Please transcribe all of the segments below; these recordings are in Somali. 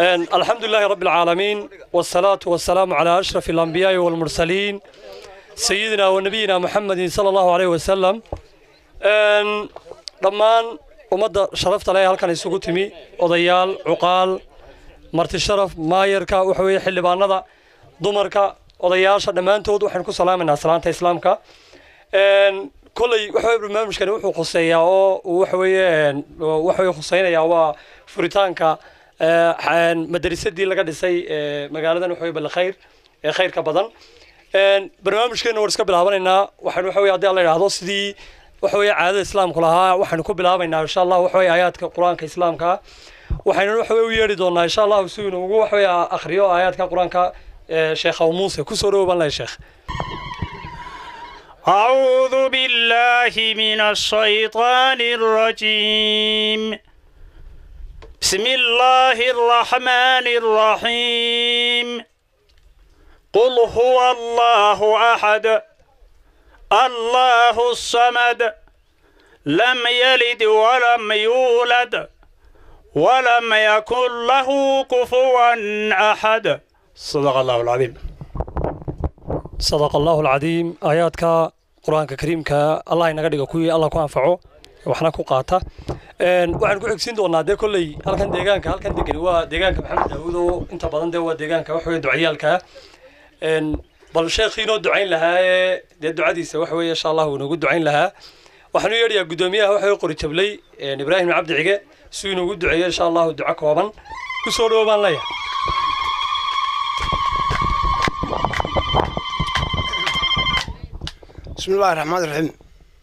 الحمد لله رب العالمين والصلاة والسلام على أشرف الأنبياء والمرسلين سيدنا ونبينا محمد صلى الله عليه وسلم dhammaan ummadda sharafta leh halkan isugu timi odayaal cuqaal marti sharaf maayarka waxa weeye xildhibaanada dumarka odayaasha dhammaantood waxaynu ku salaamaynaa salaanta islaamka kolley waxa weye barnaamijkani wuxuu khuseeyaa oo uu waxa weeye waxa weye khuseynayaa waa furitaanka madarisadii laga dhisay magaaladan waxa weye balkhayr ee khayrka badan barnaamijkeena waan iska bilaabanaynaa waxaan waxa weye haddii alla yidhaahdo sidii waxa weeye caadada islaamku lahaa waxaynu ku bilaabaynaa insha allah waxa weye aayaadka qur-aanka islaamka waxaynu waxa weye u yeedhi doonaa insha allahu si inu ugu waxa weye akhriyo aayaadka qur-aanka sheekh abu muuse kusoo dhawow baan lahay sheekh أعوذ بالله من الشيطان الرجيم بسم الله الرحمن الرحيم قل هو الله أحد الله الصمد لم يلد ولم يولد ولم يكن له كفوا أحد صدق الله العظيم صدق الله العظيم آياتك قرآنك كريم الله inaga dhigo kuwii Allah ku anfaco waxna ku qaata een waxaan ku xigsiin doonaa de kulay halkan deegaanka halkan degan waa deegaanka Maxamed Daawud oo inta badan de waa deegaanka wax weeye ducayaalka een bal sheekhiinoo ducayn lahaa ee dee ducadiisa waxa weeye insha allah uu inoogu ducayn lahaa waxaan u yeedhayaa guddoomiyaha waxa weye qori jablay ibraahim cabdi cige si uu inoogu duceeyo insha allahu duco kooban ku soo dhawo baan leeyahay بسم الله الرحمن الرحيم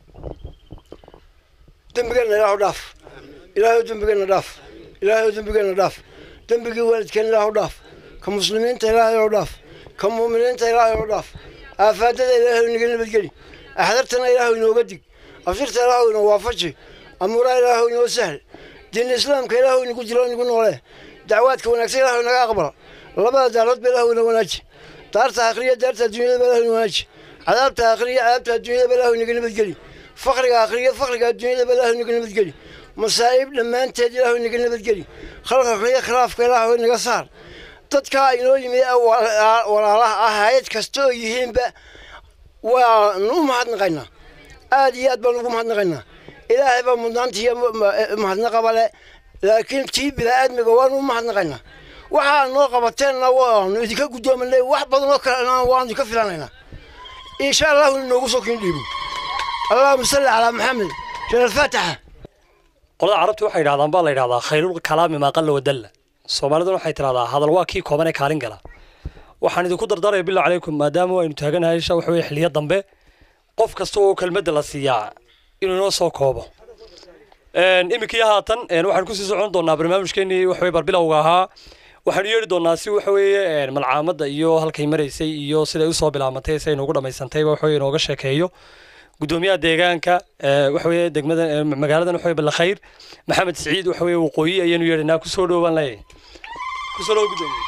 دنبقنا إله ضاف إله دنبقنا ضاف إله دنبقنا ضاف دنبقي والد كان إله ضاف كمسلمين إله ضاف كمؤمنين إله ضاف آفات إله نقلنا بالجري أحضرتنا إله نوقدك أفسرت إله نوافجي أمور إله نوسهل دين الإسلام كإله نقول جلال نقول وله دعواتك ونكس إله نقابل لبدا دارت بإله ونواجه دارت آخرية دارت الدنيا بإله نواجه cadaabta akhriya cadaabta adduunyada balaahu inaga nabadgeli fakriga akhriya fakriga adduunyada balaahu inaga nabadgeli masaa'ib dhammaanteed ilaahu inaga nabadgeli khalqalka iyo khilaafka ilaahu inaga saar dadkaa inoo yimi walaalaha ah hayad kasta oo yihiinba waanu u mahadnaqaynaa aad iyo aad baanu ugu mahadnaqaynaa ilaahay baa mudnaanta iyo mahadnaqaba le laakiin tii bilaa-aadmiga waanu u mahadnaqaynaa waxaa noo qabateenna waanu idinka guddoomanay wax badan oo kalena waanu idinka filanaynaa إن شاء الله نوقف سكين ديبو اللهم صل على محمد شر الفاتحة qolada carabta waxay yidhahdaan baa la yidhahdaa khayrul kalaami maa qalla wadalla soomaaliduna waxay tidhahdaa hadal waa kii kooban ee kaalin gala waxaan idinku dardaraya billah calaykum maadaama aynu taaganahay isha waxa weye xiliyo dambe qof kasta oo kelmadda la siiyaa inuu inoo soo koobo iminkii haatan waxaan kusii socon doonaa barnaamijkeenii waxa weye barbilowga ahaa waxaanu yeedhi doonaa si waxa weeye malcaamadda iyo halkay maraysay iyo siday usoo bilaabantay siday noogu dhammaysantayba waxa weye inooga sheekeeyo guddoomiyaha deegaanka waxa weye degmada magaaladan waxa weye balkhayr maxamed siciid waxa weye waqooyi ayaanu yeedhaynaa kusoo dhowaan leeyahay kusoo dhow guddoomiye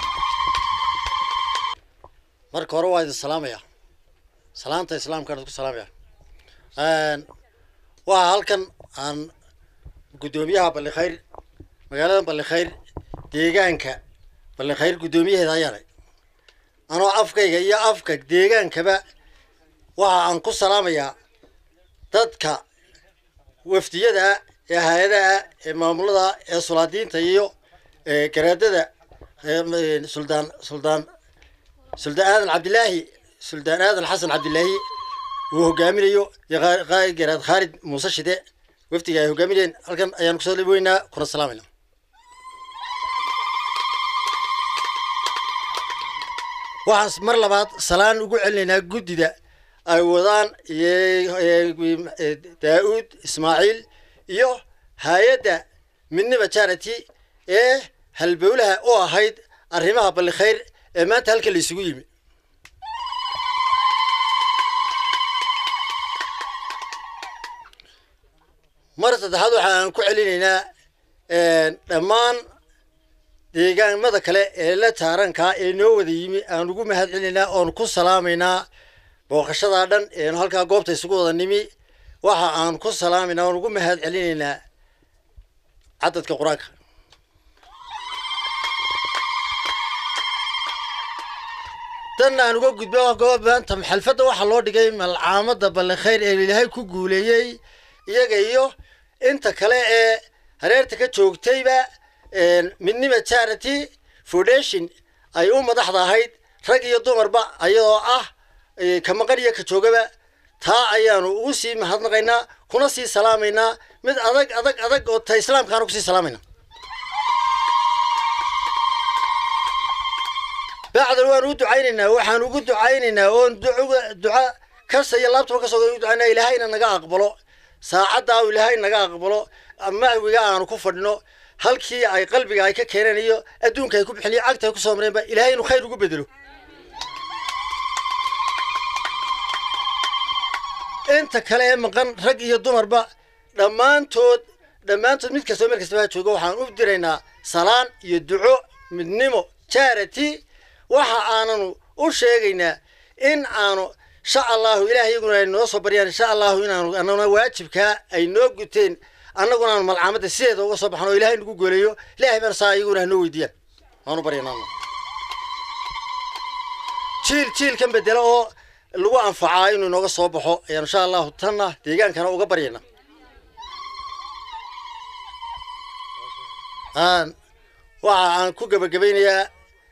marka hore waa idin salaamaya salaanta islaamkaan ku salaamaya waa halkan aan guddoomiyaha ballikhayr magaalada ballikhayr deegaanka ballikhayr guddoomiyaheeda ayaanay anoo afkayga iyo afka deegaankaba waxa aan ku salaamayaa dadka wafdiyada ee hay-adaha ee maamulada ee sulaadiinta iyo garaadada suldaan suldaan suldaan aadan cabdilaahi suldaan aadan xasan cabdilaahi uu hogaaminayo iyo garaad khaalid muuse shide wafdiga ay hogaaminayeen halkan ayaan kusoo weynaa kuna salaamayna waxaan mar labaad salaan ugu celinaynaa guddida ay wadaan daa-uud ismaaciil iyo hay-adda midniba charity ee halbowlaha u ahayd arrimaha ballikhayr ee maanta halka la isugu yimi mar saddexaad waxa aan ku celinaynaa dhammaan deegaamada kale ee la taarankaa ee noo wada yimi aan ugu mahad celinaynaa oon ku salaamaynaa booqashadaa dhan eenu halkaa goobta isugu wada nimi waxa aan ku salaamaynaa oon ugu mahad celinaynaa cadadka qur-aanka danna aan uga gudbo goob maanta xalfadda waxaa loo dhigay malcaamada ballikhayr ee ilaahay ku guuleeyey iyaga iyo inta kale ee hareerta ka joogtayba midnima charity foundation ay u madaxda ahayd rag iyo dumarba ayadoo ah ka maqan iyo ka joogaba taa ayaanu ugu sii mahadnaqaynaa kuna sii salaamaynaa mid adag adag adag oo ta islaamkaanu kusii salaamayna bacdan waan u ducaynaynaa waxaan ugu ducaynaynaa oon duca kasta iyo laabtaba kasoo ugu ducaynaa ilaahayna naga aqbalo saacaddaa ilaahay naga aqbalo macwiga aanu ku fadhino halkii ay qalbiga ay ka keeneen iyo adduunka ay ku bixin iyo cagta ay kusoo mareenba ilaahay inuu khayr ugu bedelo inta kale ee maqan rag iyo dumarba dhammaantood dhammaantood mid kastoo meel kastaba ha joogo waxaan u diraynaa salaan iyo duco midnimo charity waxa aananu u sheegaynaa in aanu insha allahu ilaah iyaguna ay noo soo baryaan insha allahu inaanu anaguna waajibkaa ay noo guteen annaguna aanu malcaamadda sideeda uga soo baxno oo ilahay nagu gooleeyo ilaahay baan saa iyaguna hanoo weydiiyaan waanu baryanaa jiil jiilkan bedela oo lagu anfacaa inuu inooga soo baxo ayaan insha allahu tanna deegaankana uga baryayna waxa aan ku gebagabaynayaa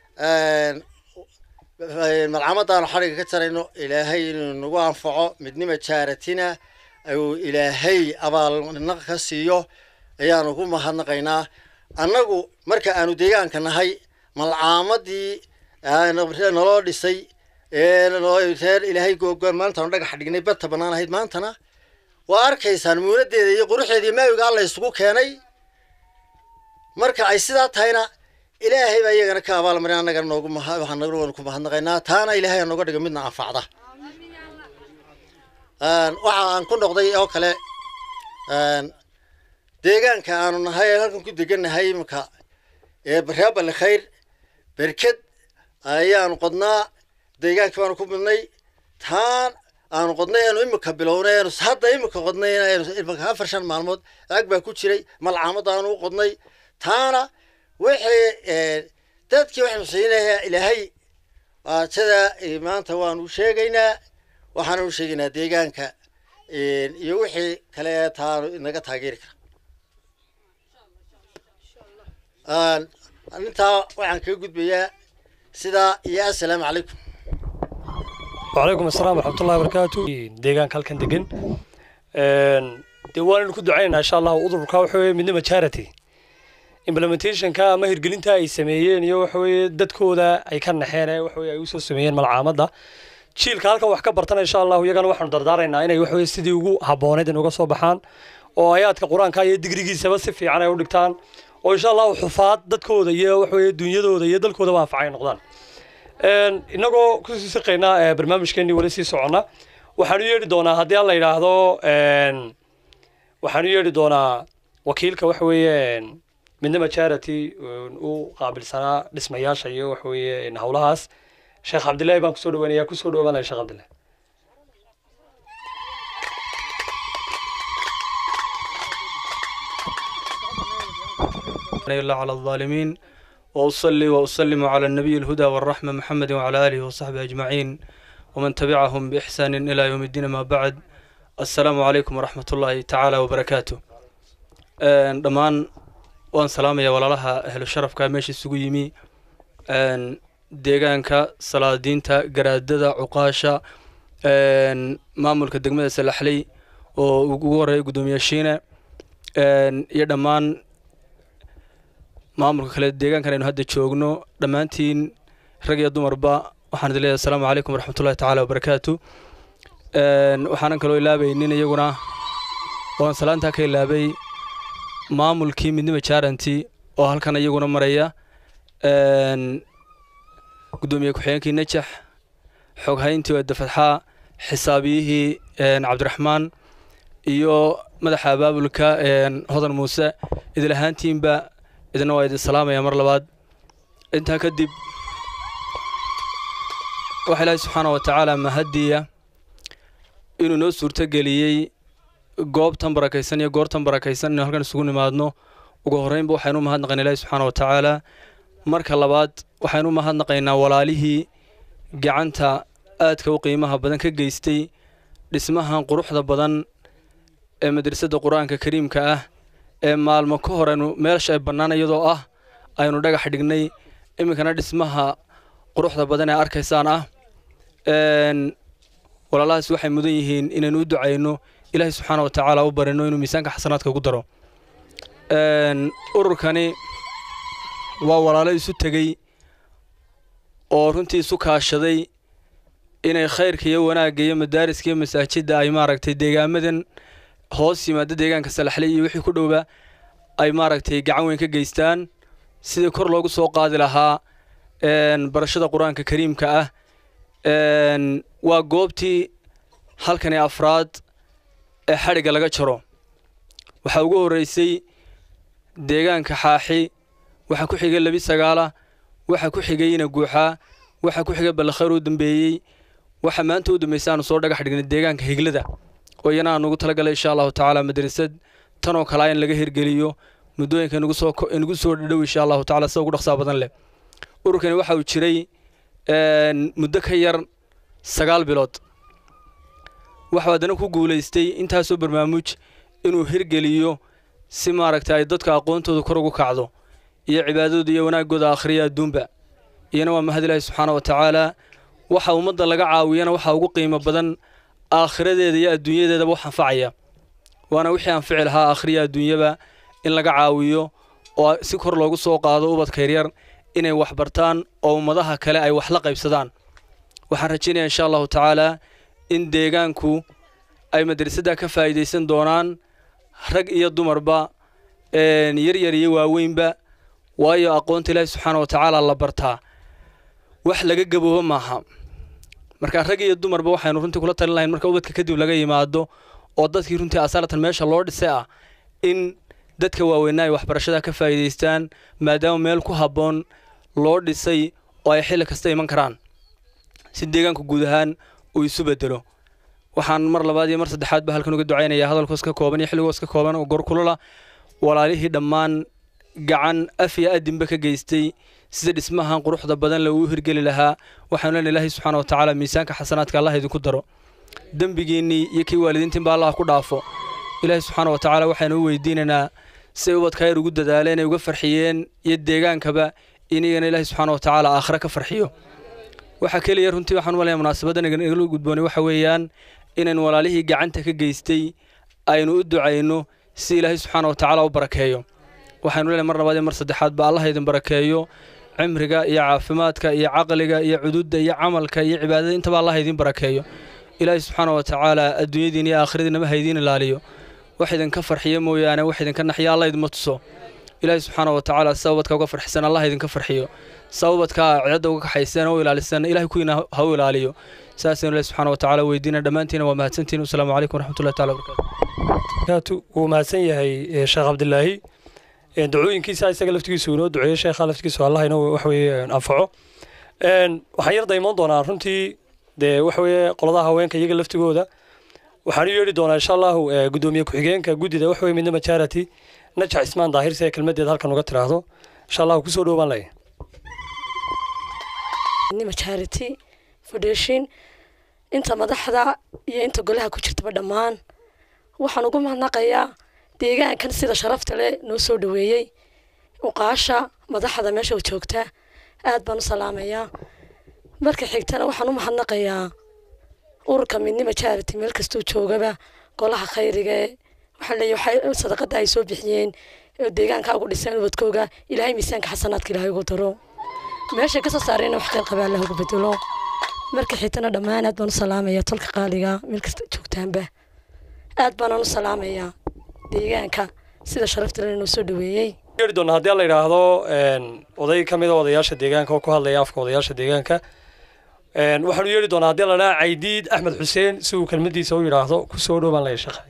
malcamadaanu xadhiga ka jarayno ilaahay inuu nagu anfaco midnima jaaratina uu ilaahay abaalnaq ka siiyo ayaanu ku mahadnaqaynaa annagu marka aanu deegaanka nahay malcaamadii naloo dhisay reer ilaahay googoon maantaanu dhagax dhignay badta bannaan ahayd maantana waa arkaysaan muunadeeda iyo quruxeeda iyo maawiga alla isugu keenay marka ay sidaa tahayna ilaahay baa iyagana ka abaalmarin annagana noogu waxaan ku mahadnaqaynaa taana ilaahay nooga dhigo midna anfacda waxa aan ku noqday oo kale deegaanka aanu nahay halkan ku degannahay imika ee reer ballikhayr berked ayaanu qodnaa deegaankii baanu ku midnay taan aanu qodnay aanu imika bilownay aanu hadda imika qodnay imika afar shan maalmood ag baa ku jiray malcaamada aanu u qodnay taana wixii dadkii waxaynu siinayaa ilaahay sida maanta waanu sheegaynaa waxaanu u sheegaynaa deegaanka iyo wixii kale ee taanu inaga taageeri kara intaa waxaan kaga gudbayaa sidaa iyo assalaamu calaykum وعليكم السلام ورحمة الله وبركاته ديغان كالكن ديغن dee waanaynu ku ducaynaynaa insha allahu udurka waxa weye midnima charity implementationka ama hirgelinta ay sameeyeen iyo waxa weye dadkooda ay ka naxeen ee waxa weye ay usoo sameeyeen malcaamadda jiilka halkan wax ka bartana insha allahu iyagana waxaanu dardaaraynaa inay waxa weye sidii ugu habbooneyd in uga soo baxaan oo ayaadka qur-aanka iyo digrigiisaba si fiican ay u dhigtaan oo insha allahu xufaad dadkooda iyo waxa weye dunyadooda iyo dalkoodaba anfacay noqdaan inagoo kusii siqaynaa barnaamijkeenii wali sii soconna waxaanu yeedhi doonaa haddii aan la yidhaahdo waxaanu yeedhi doonaa wakiilka waxa weeye midnima charity u qaabilsanaa dhismayaasha iyo waxa weeye howlahaas sheekh cabdillahi baan kusoo dhaweynaya kusoo dhawaanaya sheekh cabdillahi إلا على الظالمين وأصلي وأسلم على النبي الهدى والرحمة محمد وعلى آله وصحبه أجمعين ومن تبعهم بإحسان إلى يوم الدين ما بعد السلام عليكم ورحمة الله تعالى وبركاته دمان وان سلام يا ولالها أهل الشرف كاميش السقيمي deegaanka salaadiinta garaadada cuqaasha maamulka degmada salaxley oo ugu horeeya guddoomiyaashiine iyo dhammaan maamulka kale deegaankan aynu hadda joogno dhammaantiin rag iyo dumarba waxaan idin leeyahay asalaamu calaykum waraxmatullahi tacaala wabarakaatu waxaanan kaloo ilaabaynin iyaguna waan salaantaa ka ilaabay maamulkii midnima jaaranti oo halkan iyaguna maraya guddoomiye ku-xigeenkii najax xoghayntii waa dafadxaa xisaabiyihii cabdiraxmaan iyo madaxa abaabulka hodan muuse idil ahaantiinba idina waa idin salaamaya mar labaad intaa kadib waxaa ilaahay subxaana wa tacaala mahadiya inuu noo suurtogeliyey goobtan barakaysan iyo goortan barakaysan inuu halkan isugu nimaadno ugu horreynba waxaynu mahadnaqaynaa ilaahi subxaana wa tacaala marka labaad waxaynu mahadnaqaynaa walaalihii gacanta aadka u qiimaha badan ka geystay dhismahan quruxda badan ee madrasadda qur-aanka kariimka ah ee maalmo ka hor aynu meelsha ay bannaan iyadoo ah aynu dhagax dhignay iminkana dhismaha quruxda badan ee arkaysaan ah walaalahaas waxay mudan yihiin inaynu u ducayno ilaahay subxaana wa tacaala u barino inuu miisaanka xasanaadka ugu daro ururkani waa walaalo isu tegey oo runtii isu kaashaday inay khayrka iyo wanaagga iyo madaariska iyo masaajidda ay maaragtay deegaamadan hoos yimaada deegaanka salaxle iyo wixii ku dhowba ay maaragtay gacan weyn ka geystaan sidii kor loogu soo qaadi lahaa barashada qur-aanka kariimka ah waa goobtii halkani afraad ee xadhigga laga jaro waxaa ugu horreysay deegaanka xaaxi waxaa ku xigay labi sagaala waxaa ku xigay ina guuxaa waxaa ku xigay ballakhayr u dambeeyey waxaa maanta u dambeysay aanu soo dhagax dhignay deegaanka higlada oo iyana aan ugu talagalay insha allahu tacaala madrasad tanoo kale in laga hirgeliyo muddooyinka inagu soo inagu soo dhadhow insha allahu tacala sida ugu dhaqsaa badan leh ururkani waxa uu jiray muddo ka yar sagaal bilood waxuu haddana ku guulaystay intaasoo barnaamuj inuu hirgeliyo si maaragtay ay dadka aqoontooda kor ugu kacdo iyo cibaadadooda iyo wanaaggooda akhriya adduunba iyana waa mahad ilaahi subxaana wa tacaala waxa ummadda laga caawiyana waxaa ugu qiimo badan aakhiradeeda iyo adduunyadeedaba wax anfacaya waana wixii anfici lahaa akhriya adduunyaba in laga caawiyo oo si kor loogu soo qaado ubadka yaryar inay wax bartaan oo ummadaha kale ay wax la qaybsadaan waxaan rajaynayaa insha allahu tacaala in deegaanku ay madrasadda ka faa'iidaysan doonaan rag iyo dumarba yaryar iyo waaweynba waayo aqoonta ilaahi subxaana wa tacaala la bartaa wax laga gaboobo maaha marka rag iyo dumarba waxaynu runtii kula talin lahayn marka ubadka kadib laga yimaado oo dadkii runtii asaalatan meesha loo dhisay ah in dadka waaweynaa ay waxbarashada ka faa'iidaystaan maadaama meel ku habboon loo dhisay oo ay xilli kasta iman karaan si deegaanku guud ahaan uu isu bedelo waxaan mar labaad iyo mar saddexaad ba halkan uga ducaynayaa hadalkoos ka kooban iyo xilligoos ka kooban oo gorkulula walaalihii dhammaan gacan af iyo adinba ka geystay sida dhismahan quruxda badan le uu hirgeli lahaa waxaanu leenahay ilaahay subxaana wa tacaala miisaanka xasanaadka allah idinku daro dembigiinnii iyo kii waalidiintiinba allah ku dhaafo ilaahay subxaana wa tacaala waxaynu u weydiinaynaa siay ubadka yar ugu dadaaleen ay uga farxiyeen iyo deegaankaba inagana ilaahay subxaana wa tacaala aakhire ka farxiyo waxaa keliya runtii waxaan u malaya munaasabaddan igala gudboonay waxa weeyaan inaynu walaalihii gacanta ka geystay aynu u ducayno si ilaahay subxaana wa tacaala u barakeeyo waxaynu leenahay mar labaad iyo mar saddexaad ba allah idin barakeeyo cimriga iyo caafimaadka iyo caqliga iyo cududda iyo camalka iyo cibaadada intaba allah idin barakeeyo ilaahay subxaana wa tacaala adduunyadiin iyo aakhiradiinaba ha idiin ilaaliyo wax idinka farxiyo mooyaane wax idinka naxiyo allah idinma tuso ilaahay subxaana wa tacaala sababadka uga farxisan allah idinka farxiyo sababadka cidda uga kaxaysan oo ilaalisan ilahay kuwiina ha u ilaaliyo saasaynu ilahi subxaana wa tacaala weydiina dhammaantiina waa mahadsantihin wasalaamu calaykum waraxmatullahi taala wabarakatu wuu mahadsan yahay sheekh cabdilaahi dacooyinkiisa isaga laftigiisu inoo duceeyey sheekha laftigiisu allah inoo waxweeye anfaco waxaan yar daymoon doonaa runtii dee waxweeye qoladaha haweenka iyaga laftigooda waxaan u yeedhi doonaa insha allahu guddoomiye ku-xigeenka guddida waxweye midnima charity najax ismaan daahir si ay kelmadeed halkan uga tiraahdo insha allahu kusoo dhowbaan lay midnima charity foundation inta madaxda iyo inta golaha ku jirtaba dhammaan waxaan ugu mahadnaqayaa deegaankan sida sharafta leh noo soo dhaweeyey uqaasha madaxda meesha joogta aad baan u salaamayaa marka xigtana waxaan u mahadnaqayaa ururka midnima charity meel kastuu joogaba golaha khayriga waxaan leeyahay waxay sadaqada ay soo bixiyeen oo deegaanka ugu dhiseen ubadkooga ilaahay miisaanka xasanaadka ilaahay ugu daro meeshay kasoo saareen wax khayr qabaa allah ugu bedelo marka xigtana dhammaan aad baan u salaamayaa tolka qaaliga meel kasta joogtaanba aad baanaan u salaamayaa deegaanka sida sharafta leh noo soo dhaweeyey yeedhi doonaa haddii la yidhaahdo oday ka mid a odayaasha deegaanka oo ku hadlaya afka odayaasha deegaanka waxaanu yeedhi doonaa haddii la dhaha caydiid axmed xuseen si uu kelmadiisa u yidhaahdo kusoo dhowbaan laya sheekh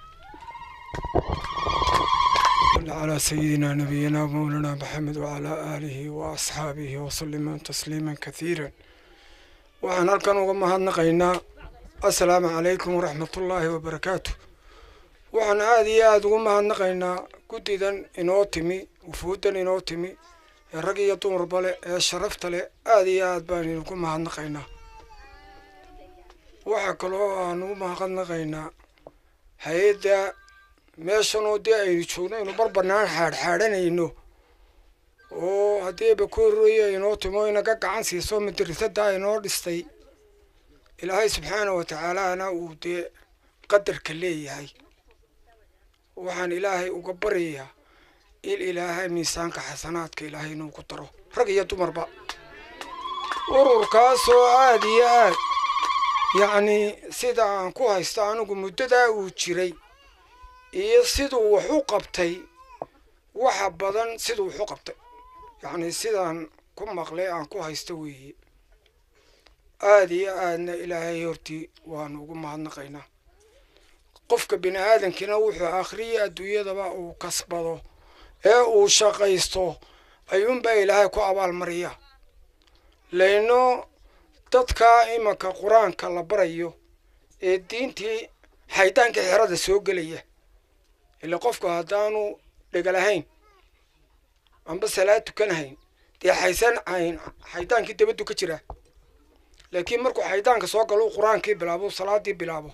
على سيدنا نبينا ومولانا محمد وعلى آله وأصحابه وسلم تسليما كثيرا waxaan halkan uga mahadnaqaynaa assalaamu calaykum waraxmatullaahi wabarakaatu waxaan aada iyo aada ugu mahadnaqaynaa guddidan inoo timi wufuuddan inoo timi ee rag iyo dumarba leh ee sharafta leh aada iyo aad baan idinku mahadnaqaynaa waxaa kaloo aan u mahadnaqaynaa hay-adda meeshanoo dee aynu joogno aynu barbanaan xaadxaadhanayno oo haddiiba ku horreeya inoo timo inaga gacan siiso madrasadda inoo dhistay ilaahay subxaana wa tacaalaana uu dee qadarka leeyahay waxaan ilaahay uga baryayaa in ilaahay miisaanka xasanaadka ilaahay inuu ku daro rag iyo dumarba ururkaasoo aada iyo aad yacnii sida aan ku haysto anigu muddadaa uu jiray iyo siduu wax u qabtay waxa badan siduu wax u qabtay yacnii sidaan ku maqlay aan ku haysto weeye aada iyo aadna ilaahay hortii waanu ugu mahadnaqaynaa qofka bini aadankina wuxuu akhriya adduunyadaba uu kasbado ee uu shaqaysto ayuunbaa ilaahay ku abaalmariya layno dadkaa imanka qur-aanka la barayo ee diintii xaydaanka xerada soo gelaya ila qofku haddaanu dhegalahayn amba salaad tukanahayn dee xaysan ayn xaydaankii dabaddu ka jiraa laakiin markuu xaydaanka soo galo uu qur-aankii bilaabo salaadii bilaabo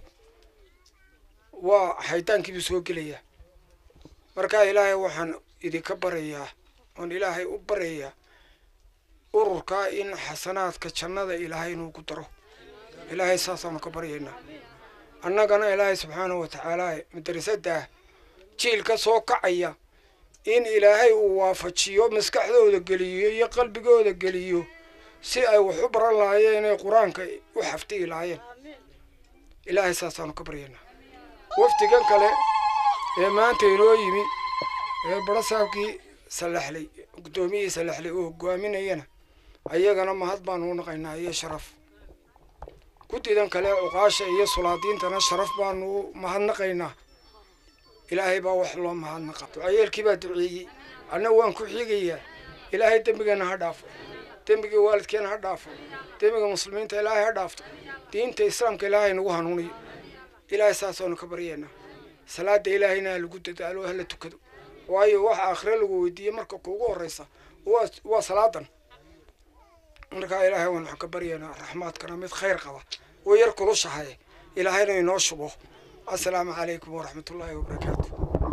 waa xaydaankiibuu soo gelayaa markaa ilaahay waxaan idinka barayaa oon ilaahay u barayaa ururkaa in xasanaadka jannada ilaahay inuu ku daro ilaahay saasaanu ka baryaynaa annagana ilaahay subxaanahu wa tacaala madrasaddaah jiilka soo kacaya in ilaahay uu waafajiyo maskaxdooda geliyo iyo qalbigooda geliyo si ay wax u baran lahaayeen inay qur-aanka u xaftiyi lahaayeen ilaahay saasaanu ka baryaynaa wafdigan kale ee maanta inoo yimi ee barasaabkii salaxley guddoomiyihii salaxley oo hogaaminayana ayagana mahad baanu u naqaynaa iyo sharaf guddidan kale cuqaasha iyo sulaadiintana sharaf baanu u mahadnaqaynaa ilaahay baa wax loo mahadnaqa ducayeelkii baa duceeyey anna waan ku xigayaa ilaahay dembigeena ha dhaafo dembigii waalidkeena ha dhaafo dembiga muslimiinta ilaahay ha dhaafto diinta islaamka ilaahay nagu hanuuniyo ilaahay saasaanu ka baryaynaa salaada ilaahayna ha lagu dadaalo hala tukado waayo waxa aakhire lagu weydiiyey marka kuugu horeysa waa waa salaadan markaa ilaahay waan waxaan ka baryaynaa raxmaadkana mid khayr qaba oo yar kulushahay ilaahayna inoo shubo assalaamu calaykum waraxmat ullaahi wabarakaatu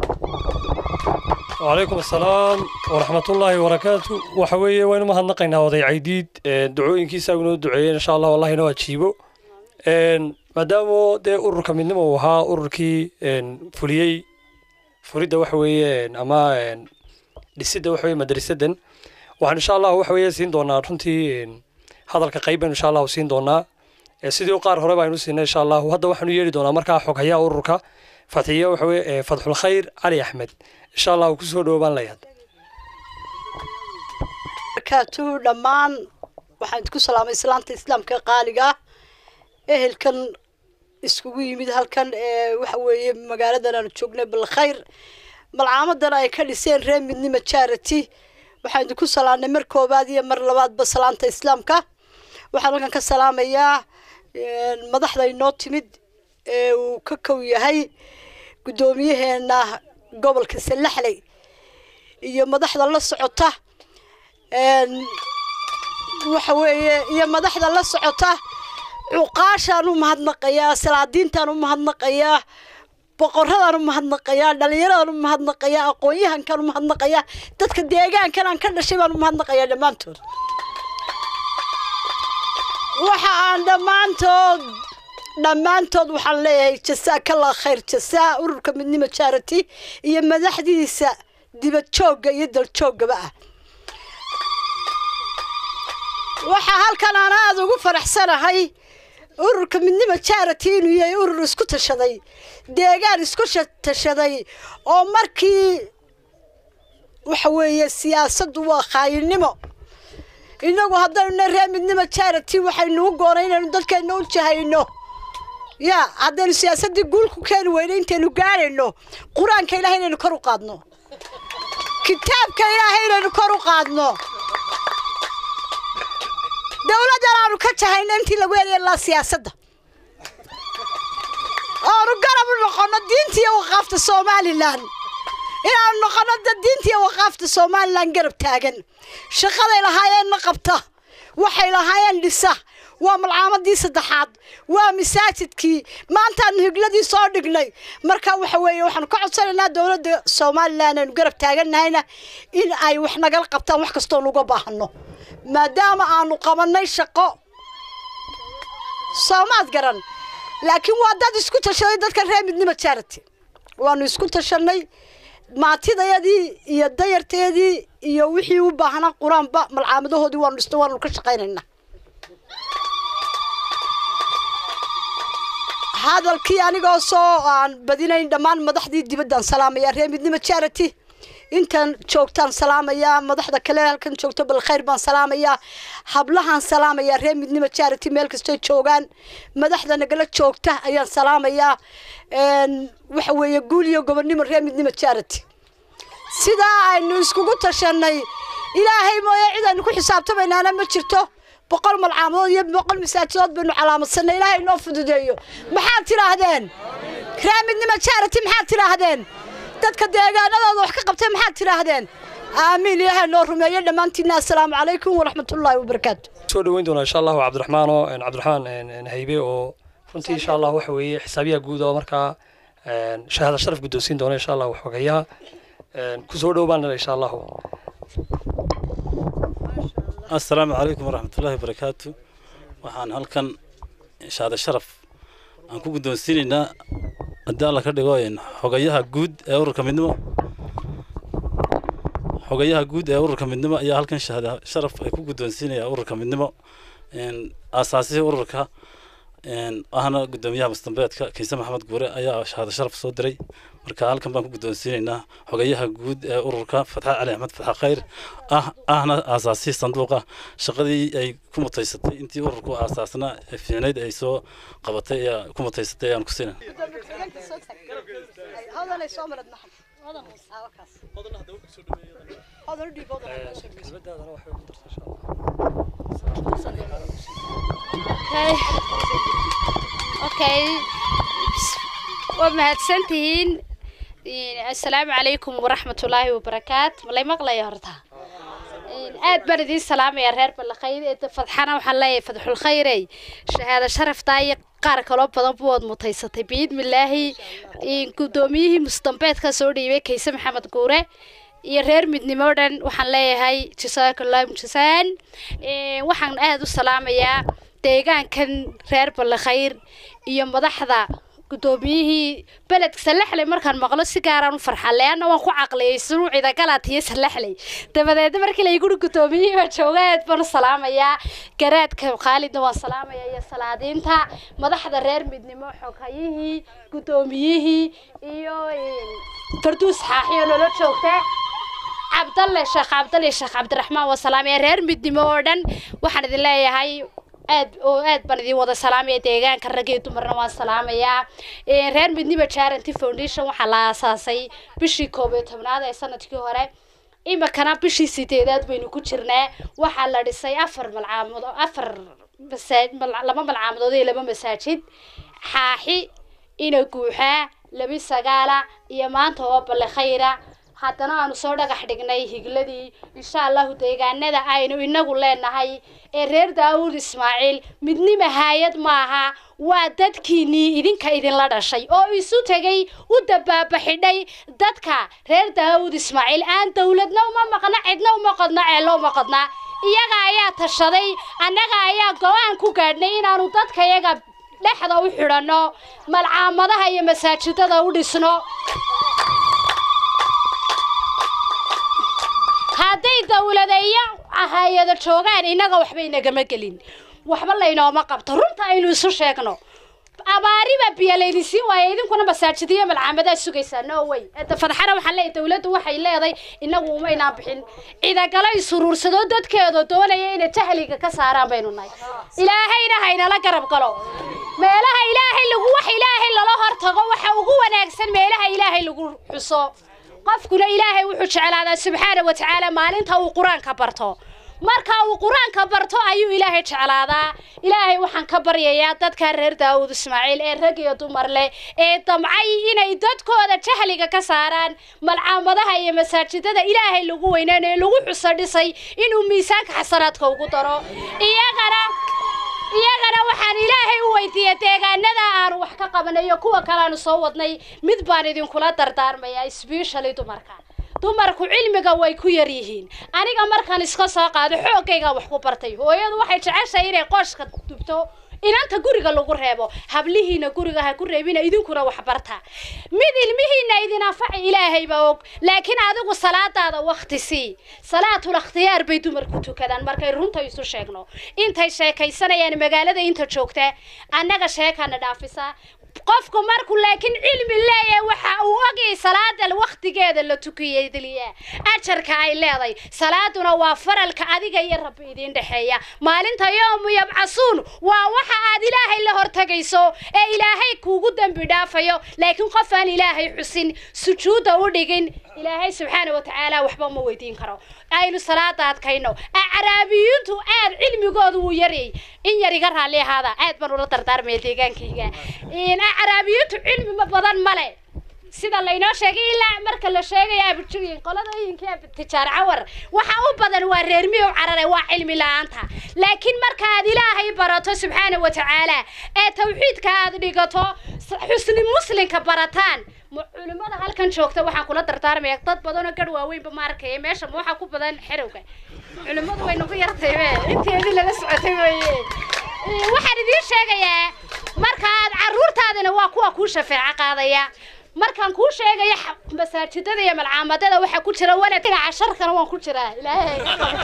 وعليكم السلام ورحمة الله وبركاته وحوي وين ما هنقينا وضي عيديد دعوين كيسا ونو دعوين إن شاء الله والله نوا تشيبو maadaama dee ururka midnimo uu ahaa ururkii fuliyey furidda waxa weeye ama dhisidda waxa weye madrasadan waxaan insha allahu waxa weeye siin doonaa runtii hadalka qayb baynu insha allahu siin doonaa sidii qaar hore baynu siinay insha allahu hadda waxaanu yeeli doonaa markaa xoghayaha ururka fatxiye waxa weye fatxul khayr cali axmed insha allahu kusoo dhowbaan layaad barakaatuhu dhammaan waxaan idinku salaamay islaanta islaamka qaaliga ah ehelkan iskugu yimid halkan ee waxa weeye magaaladan aanu joognay balkhayr malcaamadan ay ka dhiseen reer midnimo charity waxaan idinku salaamnay mar koobaad iyo mar labaadba salaanta islaamka waxaan halkan ka salaamayaa madaxda inoo timid ee uu ka kow yahay guddoomiyaheena gobolka salaxley iyo madaxda la socota waxa weeye iyo madaxda la socota cuqaashaan u mahadnaqayaa salaadiintaan u mahadnaqayaa boqoradaan u mahadnaqayaa dhallinyaradan u mahadnaqayaa aqoon-yahankaan u mahadnaqayaa dadka deegaankan aan ka dhashay baan u mahadnaqayaa dhammaantood waxa aan dhammaantood dhammaantood waxaan leeyahay jasaakallah khayr jasaa ururka midnimo charity iyo madaxdiisa dibad joogga iyo daljooggaba ah waxaa halkan aan aada ugu faraxsanahay ururka midnimo charity inuu yahay urur isku tashaday deegaan isku tashaday oo markii waxa weeye siyaasaddu waa khaayinimo inagu haddaynu reer midnimo charity waxaynu u goonay inaynu dadkeenna u jahayno ya haddaynu siyaasaddii guul ku keeni weyno intaynu gaadhayno qur-aanka ilahay inaynu kor u qaadno kitaabka ilaahay inaynu kor u qaadno dowladdan aanu ka jahayno intii lagu heliya laa siyaasadda oanu garab u noqono diinta iyo waqaafta somalilan inaanu noqono dad diinta iyo waqaafta somalilan garab taagan shaqaday lahaayeenna qabta waxay lahaayeen dhisa waa malcaamadii saddexaad waa masaajidkii maantaanu higladii soo dhignay marka waxa weeye waxaanu ka codsanaynaa dowladda somalilan aynu garab taaganahayna in ay wax nagala qabtaan wax kastoo nuga baahano maadaama aanu qabanay shaqo soomaad garan laakiin waa dad isku tashaday dadka reer midnimo charity waanu isku tashanay maatidayadii iyo dayarteedii iyo wixii u baahnaa qur-aanba malcaamadahoodii waanu dhisnay waanu ka shaqaynaynaa hadalkii anigoo soo aan badinayn dhammaan madaxdii dibaddaan salaamaya reer midnimo charity intan joogtaan salaamayaa madaxda kale halkan joogto balkhayr baan salaamayaa hablahaan salaamayaa reer midnimo charity meel kastoo joogaan madaxda nagala joogta ayaan salaamayaa waxa weeye guul iyo gobonnimo reer midnimo charity sidaa aynu iskugu tashanay ilaahay mooye cid aynu ku xisaabtamaynaana ma jirto boqol malcaamood iyo boqol masaajidood baynu calaamadsanay ilaahay noo fududeeyo maxaad tidhaahdeen reer midnimo charity maxaad tidhaahdeen dadka deegaanadooda wax ka qabtay maxaad tidhaahdeen aamiin ilaahay noo rumeeyo dhammaantiinna assalaamu calaykum waraxmatullaahi wabarakaatu soo dhaweyn doonaa insha allahu cabdiraxmaan oo cabdiraxmaan haybe oo runtii insha allah waxa weeye xisaabiyaha guud oo markaa shahaada sharaf guddoonsiin doona insha allah waxoogayaa kusoo dhowbaan insha allahu assalaamu calaykum waraxmatullaahi wabarakaatu waxaan halkan shahaada sharaf aan ku guddoonsiinaynaa haddii alla ka dhigo xogayaha guud ee ururka midnimo xogayaha guud ee ururka midnimo ayaa halkan shahaada sharaf ay ku guddoonsiinaya ururka midnimo aasaasihii ururka ahna guddoomiyaha mustambeedka kiise maxamed guure ayaa shahaado sharaf soo diray marka halkan baan ku guddoonsiinaynaa xogayaha guud ee ururka fatxa cali axmed fatxa khayr ah ahna aasaasihii sanduuqa shaqadii ay ku mutaysatay intii ururku aasaasnaa ee fiicnayd ay soo qabatay ayaa ku mutaysatay ayaan ku siinay okay waa mahadsantihiin assalaamu calaykum waraxmatullaahi wabarakaat malay maqlaya horta aad baan idiin salaamaya reer balakhayd ee fadxana waxaan leeyahay fadxul khayrey shahaado sharaftaa iyo qaar kaloo badan buwaad mutaysatay biidmilaahi guddoomiyihii mustambeedka soo dhiibay kayse maxamed guure iyo reer midnimo dhan waxaan leeyahay jasaakallahu jasaan waxaan aada u salaamayaa deegaankan reer balakhayr iyo madaxda guddoomiyihii beledka salaxley markaan maqlo si gaaraan u farxa leanna waan ku caqliyay sunuucida galaatiyo salaxley dabadeedna markii layguri guddoomiyihii baa jooga aad baan u salaamayaa garaadka khaalidna waan salaamayaa iyo salaadiinta madaxda reer midnimo xogayihii guddoomiyihii iyo farduus xaaxiyo nolo joogta cabdalle sheekh cabdalle sheekh cabdiraxmaan waa salaamaya reer midnimo oo dhan waxaan idin leeyahay aad oo aad baan idin wada salaamaya deegaanka rag iyo dumarna waan salaamayaa reer midnimo charity foundation waxaa la aasaasay bishii koob iyo tobnaad ee sanadkii hore iminkana bishii sideedaad baynu ku jirnaa waxaa la dhisay afar malcaamood afar laba malcaamodood iyo laba masaajid xaaxi ina guuxaa labi sagaala iyo maanta oo balle khayra haddana aanu soo dhagax dhignay higladii insha allahu deegaanada aynu inagu leenahay ee reer daawuud ismaaciil midnima haayad maaha waa dadkiinnii idinka idinla dhashay oo isu tegay u dabaabaxidhay dadka reer daawuud ismaaciil aan dowladna uma maqna cidna uma qodna ceello uma qodna iyaga ayaa tashaday annaga ayaa go-aan ku gaadhnay inaanu dadka iyaga dhexda u xidhanno malcaamadaha iyo masaajidada u dhisno hadday dawlada iyo hay-ada joogaan innaga waxba inagama gelin waxba laynooma qabto runta aynu isu sheegno abaariba biyo laydinsiin waaya idinkuna masaajidiyo malcaamadaa sugaysaa no way fadxana waxaan leeyahay dawladdu waxay leedahay inagu umaynaan bixin cidagalo isuruursadoo dadkeedu doonaya inay jahliga ka saaraan baynu nahay ilaahayna haynala garab galo meelaha ilaahay lagu wax ilaahay lala hortago waxa ugu wanaagsan meelaha ilaahay lagu xuso qofkuna ilaahay wuxuu jeclaadaa subxaana wa tacaala maalinta uu qur-aanka barto marka uu qur-aanka barto ayuu ilaahay jeclaadaa ilaahay waxaan ka baryayaa dadka reer daawud ismaaciil ee rag iyo dumar leh ee damcay inay dadkooda jahliga ka saaraan malcaamadaha iyo masaajidada ilaahay lagu weyneynayo lagu xuso dhisay inuu miisaanka xasanaadka ugu daro iyagana iyagana waxaan ilaahay u weydiiyey deegaanada aanu wax ka qabanayo kuwa kale aanu soo wadnay mid baan idinkula dardaarmayaa sbeshally dumarka dumarku cilmiga way ku yar yihiin aniga markaan iska soo qaado xoogayga wax ku bartay hooyadu waxay jeceshahay inay qooshka dubto inanta guriga lagu reebo hablihiina guriga ha ku reebina idinkuna wax barta mid ilmihiina idin anfaci ilaahay baa og laakiin adigu salaadaada wakti sii salaatul ikhtiyaar bay dumarku tukadaan markay runta isu sheegno intay sheekaysanayaan magaalada inta joogta annaga sheekana dhaafisa qofku markuu laakiin cilmi leeyahay waxa uu ogyahay salaada waktigeeda la tukiyay diliya ajarka ay leedahay salaaduna waa faralka adiga iyo rabbi idiin dhexeeya maalinta yoomu yabcasuun waa waxa aad ilaahay la hortagayso ee ilaahay kuugu dembi dhaafayo laakiin qof aan ilaahay xusin sujuudda u dhigin ilaahay subxaana wa tacaala waxba ma weydiin karo aynu salaada adkayno acraabiyiintu aad cilmigoodu wuu yaryay in yar iga raalli ahaada aad baan ula dardaarmaya deegaankayga acraabiyiintu cilmi badan male sida laynoo sheegay ilaa marka la sheegayo abujooyin qoladooyinka tijaar cawar waxa u badan waa reer miyow carare waa cilmi la-aanta laakiin marka aad ilaahay barato subxaana wa tacaala ee tawxiidka aad dhigato xusni muslinka barataan culimada halkan joogta waxaan kula dardaarmaya dad badanoo garh waaweynba ma arkaya meesha ma waxaa ku badan xerowga culimadu way nagu yartay be inteedii lala socotay weye waxaan idiin sheegayaa marka aad caruurtaadina waa kuwa kuu shafeeco qaadaya markaan kuu sheegayo masaajidada iyo malcaamadada waxaa ku jira walad dhinaca sharkana waan ku jiraa ilaahay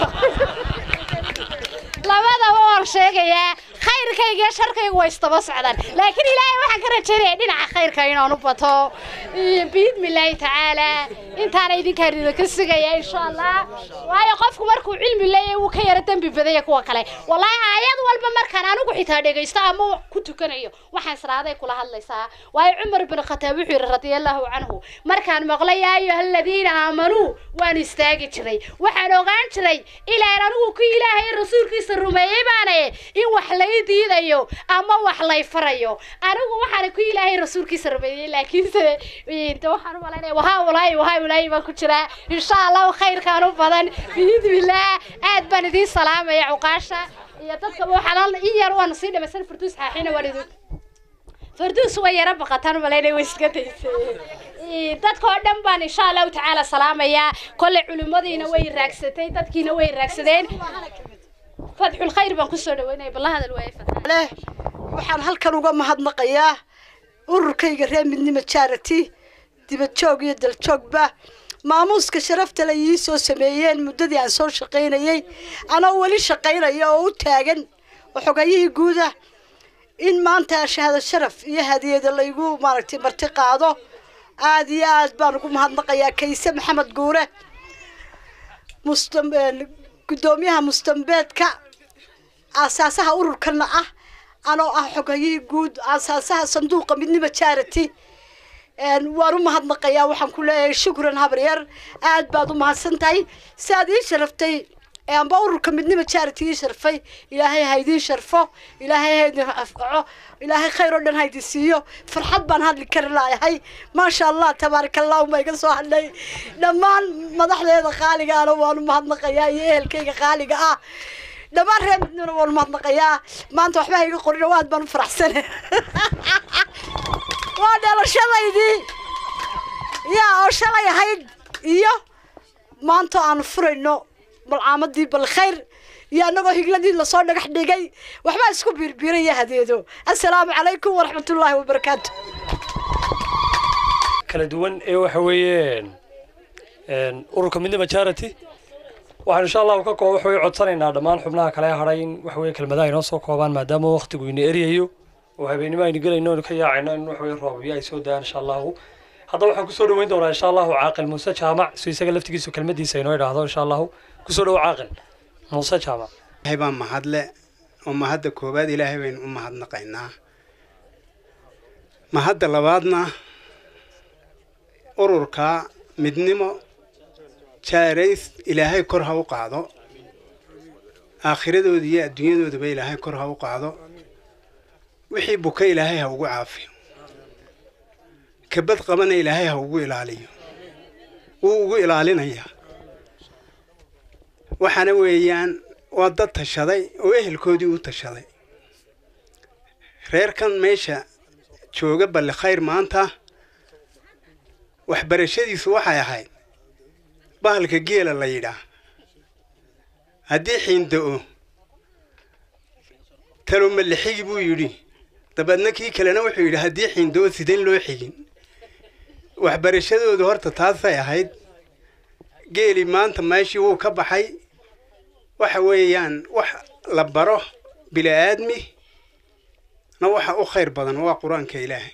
labadaba waan sheegayaa khayrkayga iyo sharkaygu way isdaba socdaan laakiin ilaahay waxaan ka rajaynaya dhinaca khayrka inaan u bato biidmi illaahi tacaala intaana idinkaan idinka sugaya insha allah waayo qofku markuu cilmi leeyahay wuu ka yara dembi badaya kuwa kale wallaahi aayad walba markaan anigu xitaa dhegaysto ama ku tukanayo waxaan israaday kula hadlaysaa waayo cumar bin khataab wuxuu yidhi radiallahu canhu markaan maqlay yaa ayuha aladiina aamanuu waan istaagi jiray waxaan ogaan jiray ilaan anigu ku ilaahay rasuulkiisa rumeeyey baane in wax lay diidayo ama wax lay farayo anigu waxaan ku ilaahay rasuulkiisa rumeeyey laakiinse waxaan u malaynaya wahaa walaahi wahaa walaahi baan ku jiraa insha allahu khayrkaan u badan biidnillaah aad baan idiin salaamaya cuqaasha iyo dadka waxaan in yar waan sii dhamaysan farduus xaaxina waan idin farduus way yara baqataan malaynay way iska daysay dadka oo dhan baan insha allahu tacaala salaamayaa kolley culimmadiina way raagsatay dadkiina way raagsadeen fadxul khayr baan kusoo dhaweynaya balla hadal waaye leh waxaan halkan uga mahadnaqayaa ururkayga reer midnimo charity dibadjoog iyo daljoogba maamuuska sharafta la ii soo sameeyeen muddadii aan soo shaqaynayey anoo weli shaqaynaya oo u taagan xogayihii guuda in maanta shahaado sharaf iyo hadiyada laygu maaragtay marti qaado aad iyo aad baan ugu mahadnaqayaa kayse maxamed guure mustam guddoomiyaha mustambeedka aasaasaha ururkana ah anoo ah xogayihii guud aasaasaha sanduuqa midnimo charity waan u mahadnaqayaa waxaan ku leeyahay shukran habaryar aad baad u mahadsan tahay si aad ii sharaftay amba ururka midnimo charity ii sharfay ilaahay ha idiin sharfo ilaahay ha idin afkaco ilaahay khayr oo dhan ha idin siiyo farxad baan hadli kari laayahay maasha allah tabaaraka allahu ma iga soo hadhay dhammaan madaxdeeda qaaligaana waan u mahadnaqayaa iyo ehelkayga qaaliga ah dhammaan reer midnimona waan u mahadnaqayaa maanta waxba ha iga qorin oo aad baan u faraxsane waa dhalashadaydii yaa oo shalay ahayd iyo maanta aanu furayno malcaamadii balkhayr iyo annagoo higladii lasoo dhagax dhigay waxbaa isku biirbiiraya hadeedo assalaamu calaykum waraxmatullaahi wabarakaatu kala duwan ee waxa weeye ururka midnimo charity waxaan insha allahu ka koo waxaweye codsanaynaa dhammaan xubnaha kale hadhay in waxa weye kelmadaha inoo soo koobaan maadaama waqtigu ina eryayo oo habeenimo aynu gelayno aynu ka yaacayno in waxa weye roobyo ay soo dayaan insha allahu hadda waxaan kusoo dhaweyn doonaa insha allahu caaqil muuse jaamac si isaga laftigiisu kelmadiisa inoo idhaahdo insha allahu kusoo dhawo caaqil muuse jaamac ilaahay baa mahadle oo mahadda koowaad ilaahay baynu u mahadnaqaynaa mahadda labaadna ururka midnimo jaarays ilaahay kor ha u qaado aakhiradooda iyo adduunyadoodaba ilaahay kor ha u qaado wixii buka ilaahay ha ugu caafiyo kabad qabana ilaahay ha ugu ilaaliyo wuu ugu ilaalinayaa waxaana weeyaan waa dad tashaday oo ehelkoodii u tashaday reerkan meesha jooga balli khayr maanta waxbarashadiisu waxay ahayd bahalka geela la yidhaah haddii xiinda'o taloma la xigi buu yidhi dabeedna kii kalena wuxuu yidhi haddii xiinda'o sideen loo xigin waxbarashadoodu horta taasay ahayd geeli maanta meeshii wuu ka baxay waxa weeyaan wax la baro bili-aadmi na waxa u khayr badan waa qur-aanka ilaahay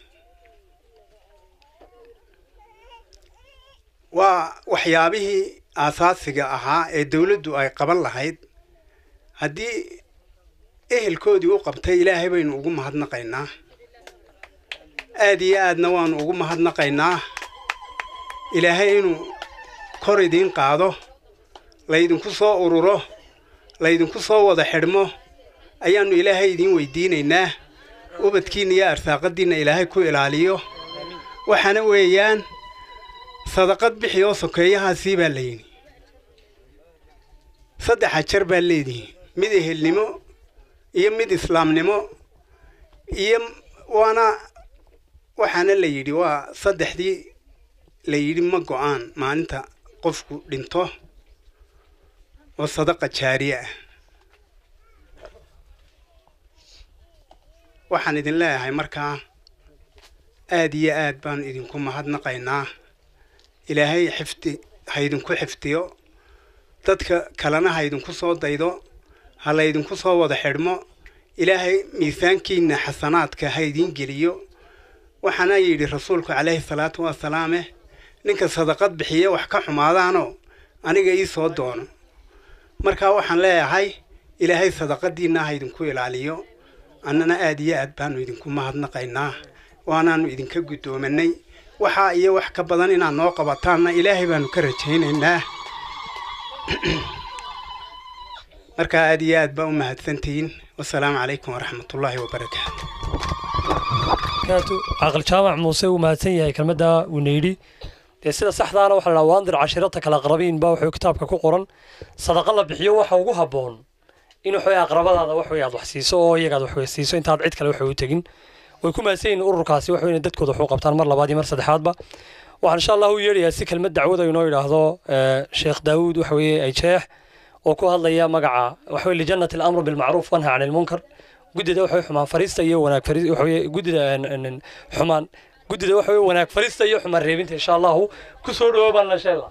waa waxyaabihii aasaasiga ahaa ee dawladdu ay qaban lahayd haddii ehelkoodii u qabtay ilaahay baynu ugu mahadnaqaynaa aad iyo aadna waanu ugu mahadnaqaynaa ilaahay inuu kor idiin qaado laydinku soo ururo laydinku soo wada xidhmo ayaannu ilaahay idiin weydiinaynaa ubadkiinna iyo arsaaqadiinna ilaahay ku ilaaliyo waxaana weeyaan sadaqad bixi oo sokeeyahaasii baa layidhi saddex ajar baa leedihi mid ehelnimo iyo mid islaamnimo iyo waana waxaana la yidhi waa saddexdii la yidhi ma go-aan maalinta qofku dhinto oo sadaqa jaariye ah waxaan idin leeyahay markaa aad iyo aad baanu idinku mahadnaqaynaa ilaahay xifdi ha idinku xifdiyo dadka kalena ha idinku soo daydo ha laydinku soo wada xidhmo ilaahay miisaankiinna xasanaadka ha idiin geliyo waxaana yidhi rasuulku calayhi salaatu wasalaame ninka sadaqad bixiye wax ka xumaadaanoo aniga ii soo doono markaa waxaan leeyahay ilaahay sadaqadiinna ha idinku ilaaliyo annana aad iyo aad baanu idinku mahadnaqaynaa waanaanu idinka guddoomanay waxaa iyo wax ka badan inaad noo qabataanna ilaahay baanu ka rajaynaynaa markaa aad iyo aad baa u mahadsantihiin wasalaamu calaykum waraxmatullaahi wabarakaatu caaqil jaamac muuse uu mahadsan yahay kelmadda uuna yidhi dee sida saxdaana waxaa la dhaha waandir cashirata kala aqrabiin baa wuxuu kitaabka ku qoran sadaqa la bixiyo waxa ugu habboon in waxway aqrabadaada wax wey aad wax siiso oo iyagaad wax wey siiso intaad cid kale wax u tegin way ku mahadsan yihiin ururkaasi wax weyn dadkooda wax u qabtaan mar labaad iyo mar saddexaadba waxaan insha allah u yeedhayaa si kelmad dacwada inoo yidhaahdo sheekh daawuud waxa weeye ay jeex oo ku hadlaya magaca waxa weye lijannati alamru bilmacruuf wanha can ilmunkar guddida waxa xumaan fariista iyo wanaag fariis waxa weye guddida xumaan guddida waxa weye wanaag fariista iyo xumaan reebinta insha allahu ku soo dhawo baan la sheela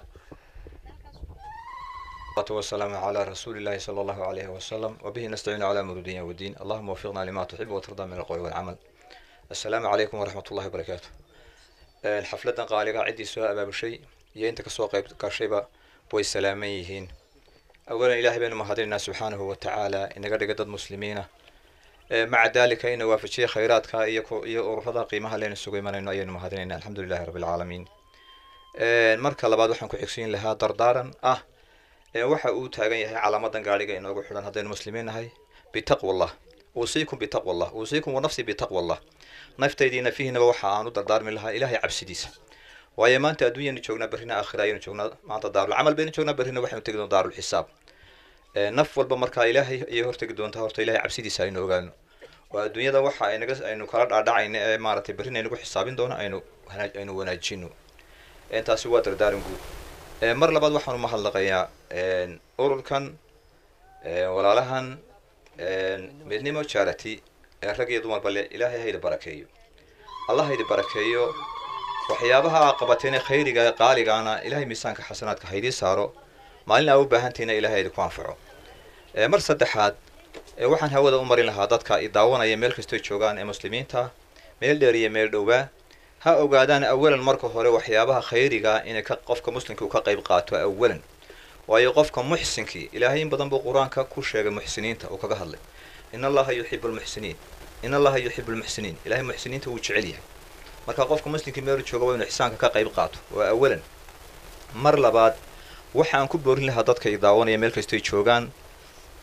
والسلام على رسول الله صلى الله عليه وسلم وبه نستعين على امور الدنيا والدين اللهم وفقنا لما تحب وترضى من القول والعمل السلام عليكم ورحمة الله وبركاته الحفلة قالقة عندي سؤال باب الشيء يا انت كسوق كشيبة بوي سلاميهين أولا إلهي بين مهدينا سبحانه وتعالى إن قد قد مسلمين مع ذلك إن وافشي خيراتك iyo ururada qiimaha leen isugu imanayno ayaynu mahadinaynaa alxamdulilahi rabbi alcaalamiin marka labaad waxaan ku xigsiin lahaa dardaaran ah waxa uu taagan yahay calaamadan gaadhiga inoogu xidhan haddaynu muslimiin nahay bitaqwa allah uusiikum bitaqwa allah uusiikum wanafsi bitaqwa allah naftaydii nafihiinaba waxa aan u dardaarmi lahaa ilaahay cabsidiisa waayo maanta adduunyanu joognaa berrina aakhira ayaynu joognaa maanta daarul camal baynu joognaa berrina waxaynu tegi doonaa daarul xisaab naf walba markaa ilaahay ayay hortegi doontaa horta ilaahay cabsidiisa aynu ogaano oo adduunyada waxa aynaga aynu kala dhaadhacayna ee maaragtay berrina aynagu xisaabin doono aynu aynu wanaajino taasi waa dardaaran guud mar labaad waxaan u mahadnaqayaa ururkan walaalahan midnimo charity ee rag iyo dumarba le ilaahay haydi barakeeyo allah haydi barakeeyo waxyaabaha aa qabateen khayriga ee qaaligaana ilaahay miisaanka xasanaadka haydii saaro maalin aa u baahantihiina ilaahay haydi ku anfaco mar saddexaad waxaan hawada u marin lahaa dadka i daawanaya meel kastoo joogaan ee muslimiinta meel dheer iyo meel dhowaa ha ogaadaan awalan marka hore waxyaabaha khayriga inay ka qofka muslimka uu ka qayb qaato awalan waayo qofka muxsinkii ilaahay in badan buu qur-aanka ku sheegay muxsiniinta uu kaga hadlay in allaha yuxibu lmuxsiniin in allaha yuxibu lmuxsiniin ilahay muxsiniinta wuu jecel yahay marka qofka muslimkii meelu jooga waa inu ixsaanka ka qayb qaato waa awalan mar labaad waxaan ku boorin lahaa dadka i daawanaya meel kastoy joogaan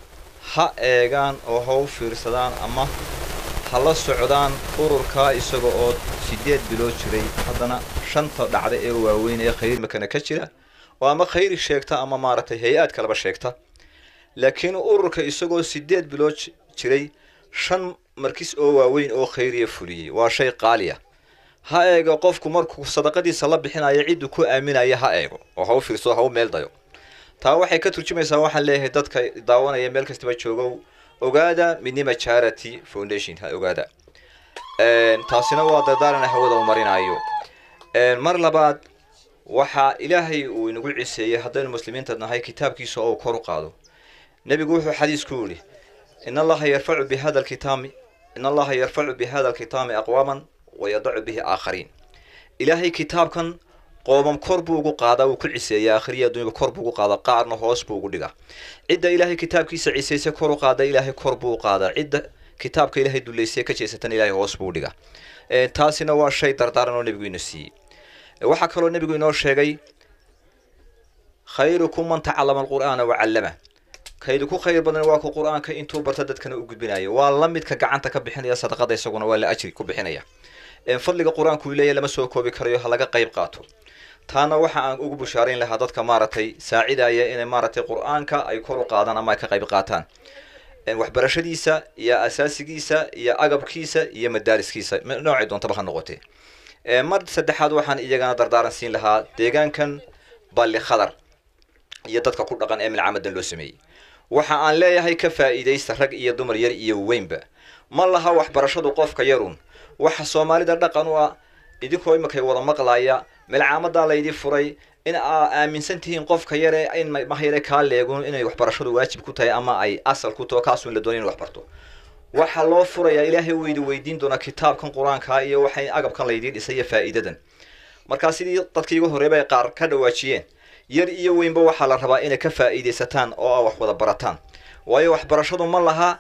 ha eegaan oo ha u fiirsadaan ama ha la socdaan ururkaa isaga oo sideed bilood jiray haddana shanta dhacda ee waaweyn ee khayr makana ka jira oo ama khayri sheegta ama maaragtay hay-aad kaleba sheegta laakiin ururka isagoo sideed bilood j- jiray shan markis oo waaweyn oo khayriya fuliyey waa shay qaaliya ha eego qofku markuu sadaqadiisa la bixinayo cidduu ku aaminaya ha eego oo ha u fiirsado ha u meel dayo taa waxay ka turjumaysaa waxaan leeyahay dadka daawanaya meel kastaba joogow ogaada midnima charity foundation ha ogaada Een, taasina waa dardaaran hawada u marinayo Een, mar labaad waxaa ilaahay uu inagu ciseeyey haddaynu muslimiinta nahay kitaabkiisa oo uu kor u qaado nebigu wuxuu xadiisku yidhi in allaha yarfacu bihada alkitaami in allaha yarfacu bihada alkitaami aqwaaman wayadacu bihi aakhariin ilaahay kitaabkan qoomam kor buu ugu qaadaa wuu ku ciseeyaa akhriya adduunyaba kor buu ugu qaadaa qaarna hoos buu ugu dhigaa cidda ilaahay kitaabkiisa cisaysa kor u qaada ilaahay kor buu u qaadaa cidda kitaabka ilaahay duleysay ka jeesatan ilaahay hoos buu u dhigaa Ee, taasina waa shay dardaaran oo nebigu ina siiyey Ee, waxaa kaloo nebigu inoo sheegay khayrukum man tacallama alqur'aana wacallama kaydu ku khayr badan waa ku qur'aanka intuu barta dadkana u gudbinayo waa la midka gacanta ka bixinaya sadaqada isaguna waa la ajri ku bixinaya Ee, fadliga qur-aanku uu leeyahay lama soo koobi karayo ha laga qayb qaato taana waxa aan ugu bushaarayn lahaa dadka maaragtay saacidaya inay maaragtay qur-aanka ay kor u qaadaan ama ay ka qayb qaataan Een, waxbarashadiisa iyo asaasigiisa iyo agabkiisa iyo madaariskiisa m- noocay doontaba ha noqotee Ee, mar saddexaad waxaan iyagana dardaaran siin lahaa deegaankan balli khadar iyo dadka ku dhaqan ee milcamadan loo sameeyey waxa aan leeyahay ka faa'iidaysta rag iyo dumar yar iyo weynba ma laha waxbarashadu qofka yarun waxa soomaalida dhaqan u ah idinkoo imakay wada maqlaya milcaamadaa laydi furay in aa aaminsan tihiin qofka yare in ma- maha yare kaa leegun inay waxbarashadu waajib ku tahay ama ay asal ku taho kaasuu in la doonay in wax barto waxaa loo furayaa ilaahay wuu idi weydiin doonaa kitaabkan qur-aanka iyo waxay agabkan laydii dhisay iyo faa'iidadan markaa sidii dadkii igu horreeba ay qaar ka dhawaajiyeen yar iyo weynba waxaa la rabaa inay ka faa'iidaysataan oo aa wax wada barataan waayo waxbarashadu ma laha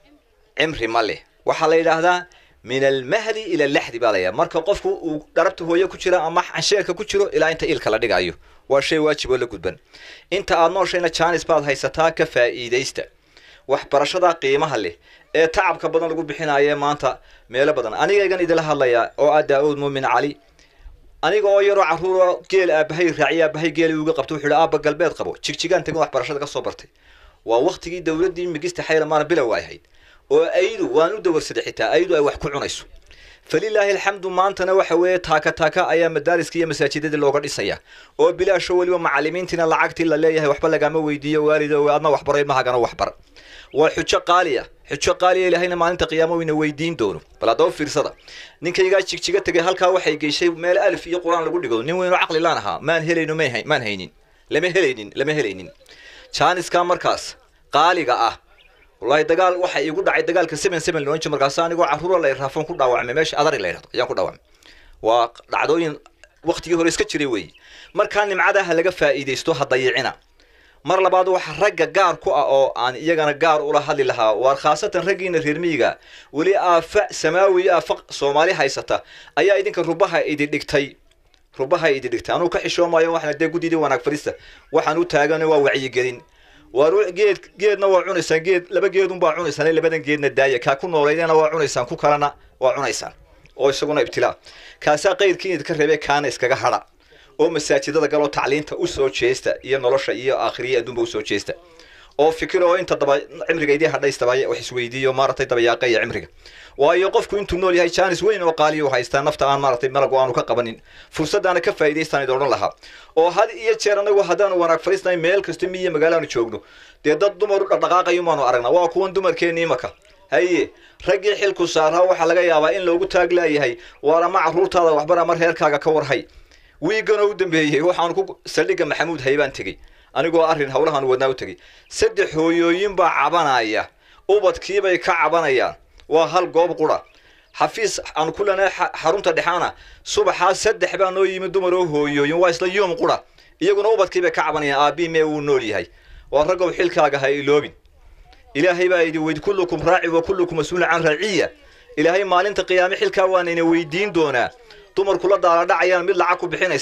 cimri ma leh waxaa la yidhaahdaa min almahdi ila alaxdi baa layaa marka qofku uu dharabta hooye ku jira ama cansheerka ku jiro ilaa inta ilka la dhigayo waa shay waajib oo la gudban inta aad nooshayna jaanis baad haysataa ka faa'iidaysta waxbarashada qiimaha leh ee tacabka badan lagu bixinayo maanta meelo badan anigaygan idila hadlayaa oo ah daa-uud muumin cali aniga oo yaroo carruuro geel aabahay raaciya aabahay geeli uga qabto wuxuu yihi aabba galbeed qabo jigjigaan tegin waxbarashada ka soo bartay waa waktigii dowladdii migista xaylamaana bilow ay ahayd oo aydu waan u dawarsaday xitaa aydu ay wax ku cunayso falilaahi alxamdu maantana waxa weeye taaka taaka ayaa madaariska iyo masaajidada looga dhisaya oo bilaasho weliba macalimiintiina lacagtii la leeyahay waxba lagama weydiiyo waalido adna waxbaro ilmahagana waxbar waa xujo qaaliya xujo qaaliya ilaahayna maalinta qiyaamo wayna weydiin doono bal haddaba fiirsada ninkaygaa jigjiga tegay halkaa waxay geyshay meel alif iyo qur-aan lagu dhigo nin weynoo caqli laan ahaa maan helayno may hay- maan haynin lama helaynin lama helaynin jaaniskaa markaas qaaliga ah wallahi dagaal waxa igu dhacay dagaalka seven seven loon jir markaas anigoo carruura la raafon ku dhaawacmay meesha adari la yidhahdo ayaan ku dhaawacmay waa dhacdooyin waktigii hore iska jiray weeye markaa nimcadaha laga faa'iidaysto ha dayicina mar labaad waxa ragga gaar ku ah oo aan iyagana gaar ula hadli lahaa waa khaasatan raggiina reer miyiga weli aafa samaawi aafa soomaali haysata ayaa idinka rubaha idi dhigtay rubaha idi dhigtay anuu ka xishoomayo waxna dee guddidii wanaag fadhiista waxaan u taagan waa wacyigelin waa ru- geed geedna waa cunaysaan geed laba geedun baa cunaysaan labadan geedna daaya kaa ku nooleydana waa cunaysaan ku kalena waa cunaysaan oo isaguna ibtilaa kaasaa qayrkii idinka reebee kaana iskaga hadha oo masaajidada galoo tacliinta u soo jeesta iyo nolosha iyo aakhiriya adduunba usoo jeesta oo fikir oo inta daba cimriga idii hadhaystaba wax isweydiiyo maaragtay dabayaaqa iyo cimriga waayo qofku intuu nool yahay jaanis weyn oo qaaliya u haystaa nafta aan maaragtay malagu aanu ka qabanin fursadaana ka faa'iidaystaan idin odhan lahaa oo had iyo jeer anagu haddaanu wanaag fadhiisnahay meel kasta miyo magaalaanu joogno dee dad dumar u dhaqdhaqaaqayo maanu aragnaa waa kuwan dumarkeenni imaka haye raggii xilku saaraa waxaa laga yaabaa in loogu taag laayahay waar ama carruurtaada waxbar ama reerkaaga ka warhay wiiganoo u dambeeyey waxaan ku saldhigga maxamuud haybaan tegey anigoo arrin howlahan wadnaa u tegey saddex hooyooyin baa cabanaya ubadkiibay ka cabanayaan waa hal goob qura xafiis aan ku lena xarunta dhexaana subaxaa saddex baa noo yimid dumar oo hooyooyin waa isla yoom qura iyaguna ubadkiibay ka cabanayaan aabii mee wuu nool yahay waa raggow xilkaaga ha iloobin ilaahay baa idin weyd kullukum raaci wa kullukum mas-uulun can raciya ilaahay maalinta qiyaame xilkaa waanayna weydiin doonaa dumarku la daaladhacayaan mid lacag ku bixinaysa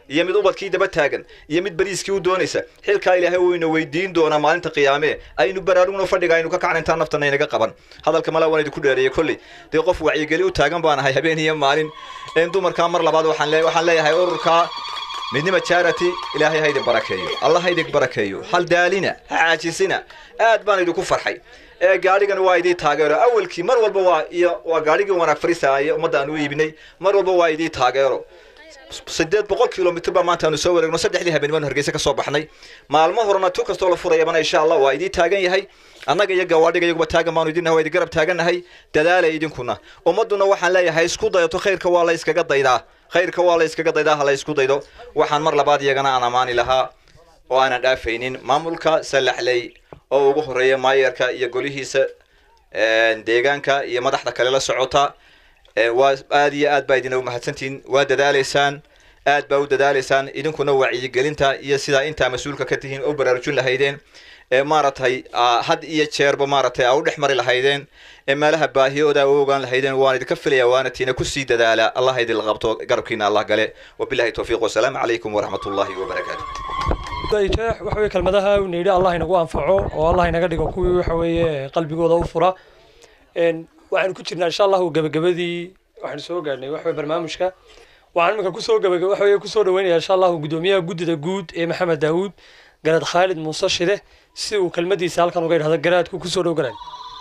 iyo mid ubadkii daba taagan iyo mid bariiskii u doonaysa xilkaa ilaahay wayna weydiin doonaa maalinta qiyaame aynu baraarugno fadhiga aynu ka kacna intaan naftana inaga qaban hadalka mala waan idinku dheereeyey kolley dee qof wacyigeli u taagan baan ahay habeen iyo maalin in dumarkaa mar labaad waxaan le waxaan leeyahay ururkaa midnima charity ilaahay ha idin barakeeyo allah ha idin barakeeyo hal daalina ha caajisina aad baan idinku farxay ee gaadhigan waa idii taageero awalkii mar walba waa iyo waa gaadhigii wanaag fariisaaye ummadda aan u iibinay mar walba waa idii taageero sideed boqol kilomitr baa maanta aanu soo wareegno saddexdii habeen baanu hargeysa ka soo baxnay maalmo horena tu kastoo la furayabana insha allah waa idii taagan yahay annaga iyo gawaadhiga iyaguba taagan baanu idin nahay waa idin garab taagannahay dadaalay idinkuna ummadduna waxaan leeyahay isku dayato khayrka waa la iskaga daydaa khayrka waa la iskaga daydaa ha la isku daydo waxaan mar labaad iyagana aan ammaani lahaa oo aanan dhaafaynin maamulka salaxley oo ugu horeeya maayarka iyo golihiisa deegaanka iyo madaxda kale la socota waa aad iyo aad baa idin umahadsantihiin waa dadaalaysaan aad baa u dadaalaysaan idinkuna wacyigelinta iyo sidaa intaa mas-uulka ka tihiin u baraarujin lahaydeen ee maaragtay had iyo jeerba maaragtay aa u dhex mari lahaydeen ee meelaha baahiyooda u ogaan lahaydeen waan idinka filaya waana tiina kusii dadaala allah idin qabto garabkiina allah gale wabilahi towfiiq wasalaamu calaykum waraxmat ullahi wabarakaatu jeex waxa weye kelmadaha uu nidhi allah inagu anfaco oo allah inaga dhigo kuwii waxa weeye qalbigooda u fura waxaanu ku jirnaa insha allahu gabagabadii waxaanu soo gaadhnay waxa weye barnaamijka waxaan iminka kusoo gabagaba waxa weye kusoo dhaweynaya insha allahu guddoomiyaha guddida guud ee maxamed daawuud garaad khaalid muuse shide si uu kelmadiisa halkan uga idhahdo garaadku kusoo dhow garaad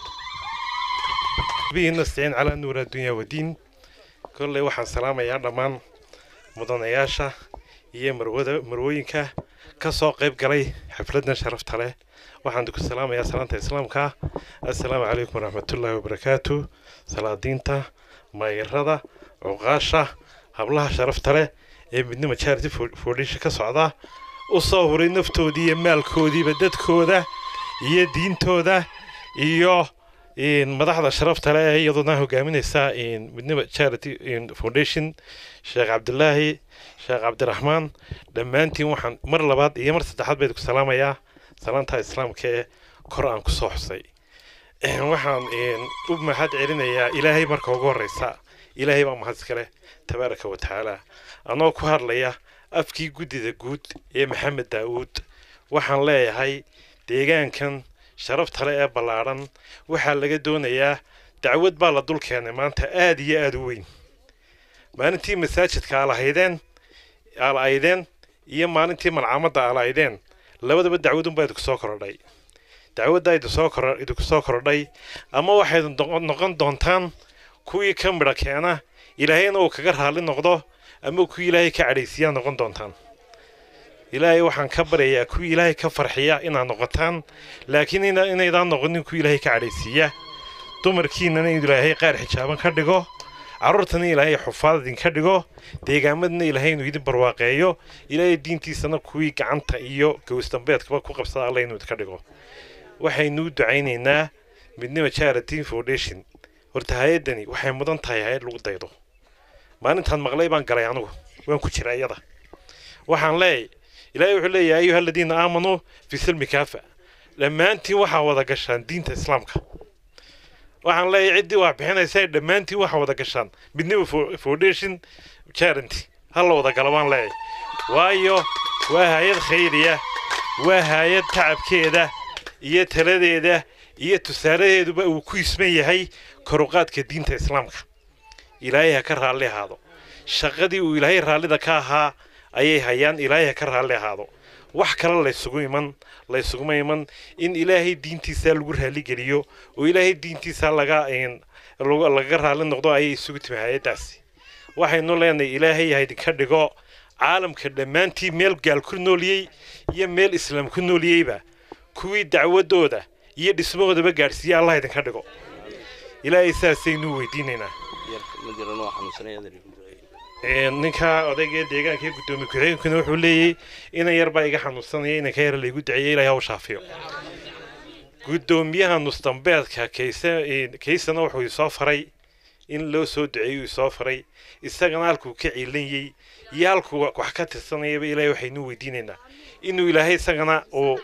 bihi nastaciin calaa nuur addunya wadiin kolley waxaan salaamayaa dhammaan mudanayaasha iyo marwada marwooyinka ka soo qayb galay xafladdan sharafta leh waxaan ku salaamayaa salaanta islaamka assalaamu calaykum waraxmatullaahi wabarakaatu salaadiinta maayarada cuqaasha hablaha sharafta leh ee midnima charity foundation ka socda u soo huray naftoodii iyo maalkoodiiba dadkooda iyo diintooda iyo madaxda sharafta leh ee iyaduna hogaaminaysa midnima charity foundation sheekh cabdilaahi sheekh cabdiraxmaan dhammaantiin waxaan mar labaad iyo mar saddexaad bayd ku salaamayaa salaanta islaamka ee kor aan kusoo xusay waxaan u mahad celinayaa ilaahay marka ugu horeysa ilaahay baa mahad iskale tabaaraka wa tacaala anoo ku hadlaya afkii guddida guud ee maxamed daawuud waxaan leeyahay deegaankan sharafta le ee ballaadhan waxaa laga doonayaa dacwad baa la dul keenay maanta aad iyo aad u weyn maalintii masaajidka aalahaydeen aala-aydeen iyo maalintii malcaamadda aala-aydeen labadaba dacwadunbaa idinku soo korodhay dacwaddaa idinsoo kor idinku soo korodhay ama waxayd noqon doontaan kuwii ka midha keena ilaahayna uu kaga raalli noqdo ama kuwii ilaahay ka cadhaysiiyaa noqon doontaan ilaahay waxaan ka baryayaa kuwii ilaahay ka farxiya inaad noqotaan laakiin inaydaan noqonin kuwii ilaahay ka cadhaysiiya dumarkiinana in ilaahay qaar xijaaban ka dhigo carruurtana ilaahay xufaad idinka dhigo deegaamadna ilaahay inuu idin barwaaqeeyo ilaahay diintiisana kuwii gacanta iyo gowsdambeedkaba ku qabsada alla inuu idinka dhigo waxaynuu ducaynaynaa midnima charity foundation horta hay-addani waxay mudan tahay hay-ad lagu daydo maalintaan maqlay baan galay anugu waan ku jira iyada waxaan leeyahy ilaahay wuxuu leeyahay ayuha aladiina aamanuu fi silmi kaafa dhammaantiin waxaa wada gashaan diinta islaamka waxaan leeyahay ciddii waa bixinaysa dhammaantiin waxaa wada gashaan midnima foundation charity ha la wada gala baan leeyahay waayo waa hay-ad khayriya waa hay-ad tacabkeeda iyo taladeeda iyo tusaaladeeduba uu ku isman yahay koruqaadka diinta islaamka ilaahay ha ka raalli ahaado shaqadii uu ilaahay raallida ka ahaa ayay hayaan ilaahay ha ka raalli ahaado wax kale laysugu iman laysuguma iman in ilaahay diintiisa lagu raalligeliyo oo ilaahay diintiisa laga lagaga raalli noqdo ayay isugu timi hay-addaasi waxaynu leenahay ilaahay ha idinka dhigo caalamka dhammaantii meel gaal ku nooliyey iyo meel islaam ku nooliyeyba kuwii dacwadooda iyo dhismahoodaba gaadhsiiya allah idinka dhigo ilaahay saasaynu weydiinaynaa ninka odayga deegaanka gudoomiye ku-xigeenkuna wuxuu leeyahy inan yar baa iga xanuunsanaya inanka yar laygu duceeyey ilahay haw shaafiyo gudoomiyaha nusdambeedka kayse kaysana wuxuu isoo faray in loo soo duceeyo isoo faray isagana halkuu ka ciilanayey iyo halkuu wax ka tirsanayaba ilaahay waxaynu weydiinaynaa inuu ilaahay isagana uu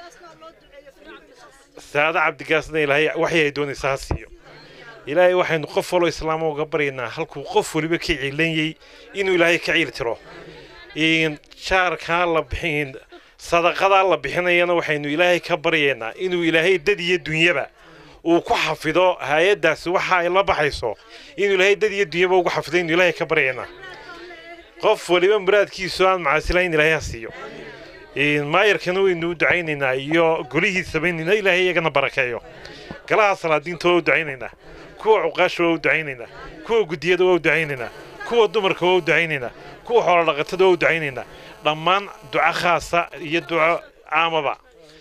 saada cabdigaasna ilaahay waxay ay doonaysa ha siiyo ilaahay waxaynu qof waloo islaama uga baryaynaa halkuu qof waliba ka ciilanyey inuu ilaahay ka ciil tiro in jaarkaa la bixin sadaqadaa la bixinayana waxaynu ilaahay ka baryaynaa inuu ilaahay dad iyo dunyaba uu ku xafido hay-addaasi waxa ay la baxayso inuu ilaahay dad iyo dunyaba ugu xafido inuu ilaahay ka baryaynaa qof waliba muraadkiisu aan macaasilayn ilaahay ha siiyo in maayarkana waynu u ducaynaynaa iyo golihiisaba in ilaahay iyagana barakeeyo galaha salaadiinta waa u ducaynaynaa kuwa cuqaasha waa u ducaynaynaa kuwa guddiyada waa u ducaynaynaa kuwa dumarka waa u ducaynaynaa kuwa xoolodhaqatada waa u ducaynaynaa dhammaan duco khaasa iyo duco caamaba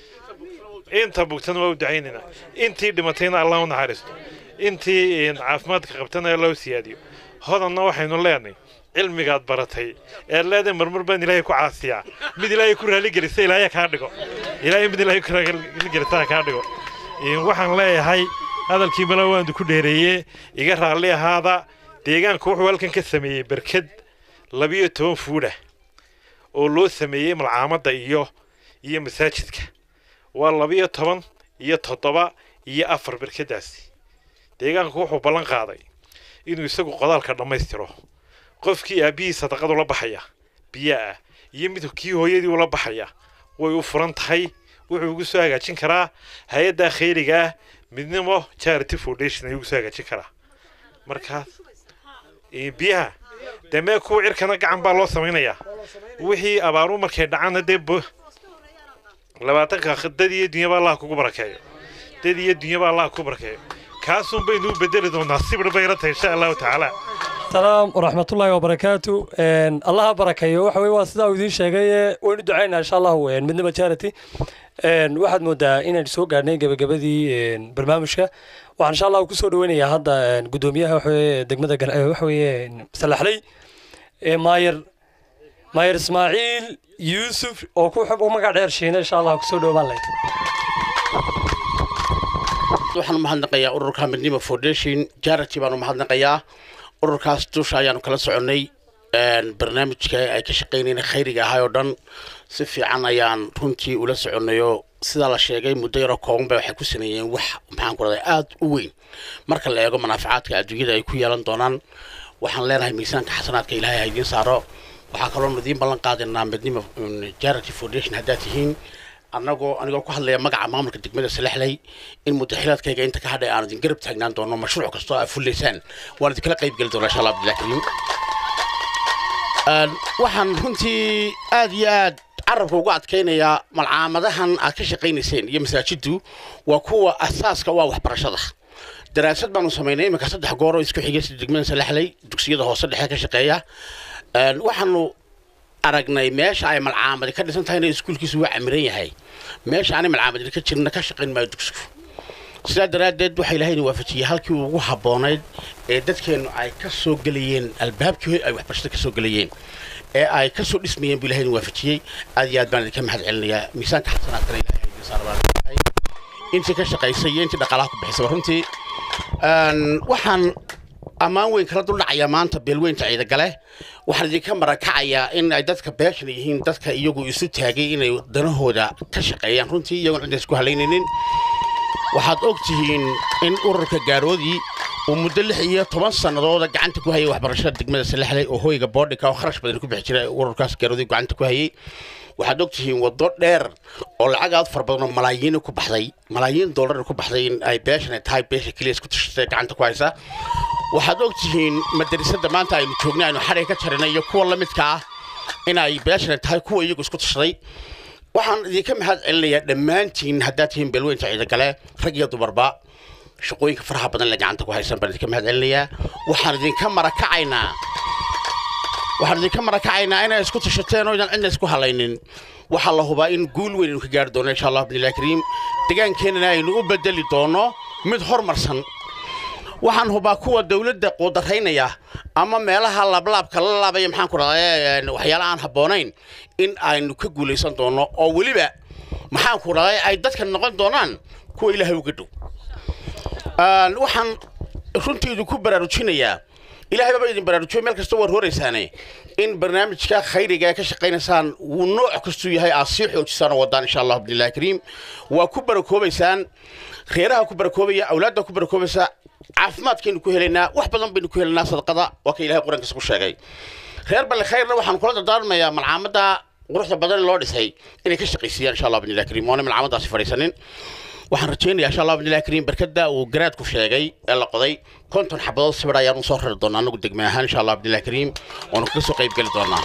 inta bugtana waa u ducaynaynaa intii dhimatayna allah u naxariisto intii in caafimaadka qabtana allah u siyaadiyo hodanna waxaynu leenahay cilmigaad baratay ee leedahay marmar baan ilaahay ku caasiyaa mid ilaahay ku raaligelisa ilaahay kaa dhigo ilaahay mid ilaahay ku raaligelisa kaa dhigo In waxaan leeyahay hadalkii mala waandu ku dheereeye iga raalli ahaada deegaanka wuxuu halkan ka sameeyey berked labiyo toban fuudha oo loo sameeyey malcaamadda iyo iyo masaajidka waa labiyo toban iyo toddoba iyo afar berkadaasi deegaanku wuxuu ballan qaaday inuu isagu qodaalka dhammaystiro qofkii aabbihii sadaqadu la baxaya biyaa ah iyo mid kii hooyadii ula baxaya way u furan tahay wuxuu ugu soo hagaajin karaa hay-adda khayriga ah midnimo charity foundation ayuu ugu soo hagaajin karaa markaas eh, biyaha dee mee kuwa cirkana gacan baa loo samaynayaa wixii abaaru markay dhacaana dee bo- labaatanka dad iyo dunyaba allah kugu barakeeyo dad iyo dunyaba allah kugu barakeeyo kaasun baynu u bedeli doonaa sibir bay ila tahay insha allahu tacaala salaam waraxmatullaahi wabarakaatu Een, allaha barakeeyo waxa weye waa sidaa uu idiin sheegay ee waynu ducaynaa insha allahu een, midnimo charity Een, waxaad moodaa inaynu soo gaadhnay gebagabadii een, barnaamijka waxaan insha allahu kusoo dhaweynayaa hadda een, guddoomiyaha waxa weye degmada Gal- eh, waxa weye een, salaxley ee maayer maayer ismaaciil yuusuf oo ku xub magac dheer shiina insha allah kusoo dhowaan lahayd waxaan u mahadnaqayaa ururka midnimo foundation charity baan u mahadnaqayaa ururkaas dusha ayaanu kala soconnay een, barnaamijka ay ka shaqaynayna khayriga ahay oo dhan si fiican ayaan runtii ula soconnayo sidaa la sheegay muddo yaroo kooban bay waxay ku sameeyeen wax maxaan ku raday aada u weyn marka la eego manaafacaadka adduunyada ay ku yeelan doonaan waxaan leenahay miisaanka xasanaadka ilaahay ha idiin saaro waxaa kaloo idiin ballan qaadaynaa midnimo mm, charity foundation haddaad tihiin annagoo anigoo ku hadlaya magaca maamulka degmada salexley in mudaxilaadkayga inta ka hadhay aan idin garab taagnaan doono mashruuc kastoo aad fullaysaan waan idinkala qayb geli doonaa insha allah abdillahi kariim Een, waxaan runtii aad iyo aad carabka uga adkaynayaa malcaamadahan aad ka shaqaynayseen iyo masaajiddu waa kuwa asaaska waa waxbarashada daraasad baanu samaynay iminka saddex goor oo isku xigay sida degmada salexley dugsiyada hoose dhexe ka shaqeeya Een, waxaanu aragnay meesha ay malcaamadi ka dhisan tahayna iskuulkiisu waa camiran yahay meesha aanay malcaamadi ka jirna ka shaqayn maayo dugsigu sidaa daraaddeed waxaa ilaahay idin waafajiyey halkii ugu habboonayd ee dadkeennu ay ka soo gelayeen albaabkii ay waxbarashada ka soo gelayeen ee ay ka soo dhismayeen buu ilahay idin waafajiyey aad iyo aad baan idinka mahad celinayaa miisaanka xasanaadkana ilahay ha idin saaro baan leeyahay. intii ka shaqaysay iyo intii dhaqaalaha ku bixisaba runtii Een, waxaan ammaan weyn kala duldhacayaa maanta beelweynta ciidagale waxaan idinka marakacayaa in ay dadka beeshan yihiin dadka iyagu isu taagay inay danahooda ka shaqeeyaan runtii iyagoon cidda isku halaynaynin waxaad og tihiin in ururka gaaroodii uu muddo lix iyo toban sannadooda gacanta ku hayay waxbarashada degmada salexley oo hoyga boodhika oo kharash badan ku bixi jiray ururkaas gaaroodii gacanta ku hayay waxaad og tihiin waddo dheer oo lacag aad fara badan oo malaayiin ku baxday malaayiin dollar ku baxday in ay beeshan ay tahay beesha keliya isku tashatay gacanta ku haysa waxaad og tihiin madarasada maanta aynu joognay aynu xadhay ka jarinay iyo kuwa la midka ah in ay beeshan ay tahay kuwa iyagu isku tashaday waxaan idinka mahad celinayaa dhammaantiin haddaad tihiin beelweynta ciidagale rag iyo dumarba shaqooyinka faraha badan le gacanta ku haysan baan idinka mahad celinayaa waxaan idinka marakacaynaa waxaan idinka marakacaynaa inay isku tashateen oo idan cidna isku halaynin waxaa la hubaa in guul weyn aynu ka gaari doono insha allah bidnillahi kariim deegaankeenana aynu u bedeli doono mid hormarsan waxaan hubaa kuwa dowladda quudaraynaya ama meelaha lablaabka la laabaya maxaan ku dhahday waxyaala aan habboonayn in aynu ka guulaysan doono oo weliba maxaan ku dhahday ay dadka noqon doonaan kuwa ilaahay uga dhow Een, waxaan runtii idinku baraarujinayaa ilaahay baba idin baraarujiyo meel kasta war horaysaane in barnaamijka khayriga ee ka shaqaynaysaan wuu nooc kastuu yahay aad sii xoojisaan oo wadaan insha allah bidnillahi kariim waa ku barakoobaysaan reeraha ku barakoobaya awlaadda ku barakoobaysa caafimaadkaynu ku helaynaa wax badan baynu ku helaynaa sadaqada waa ka ilahay qur-aankiisa ku sheegay reer balli khayrna waxaan kula dardaarmayaa malcaamadda quruxda badan ee loo dhisay inay ka shaqaysiiyaan insha allah bidnillahi kariim oona malcaamaddaasi fadhiisanin waxaan rajaynayaa insha allah bidnillahi kariim barkada uu garaadku sheegay ee la qoday konton xabadood sawir ayaan u soo rari doonaa anagu degme ahaan insha allah bidnillahi kariim oonu kaga soo qayb geli doonaa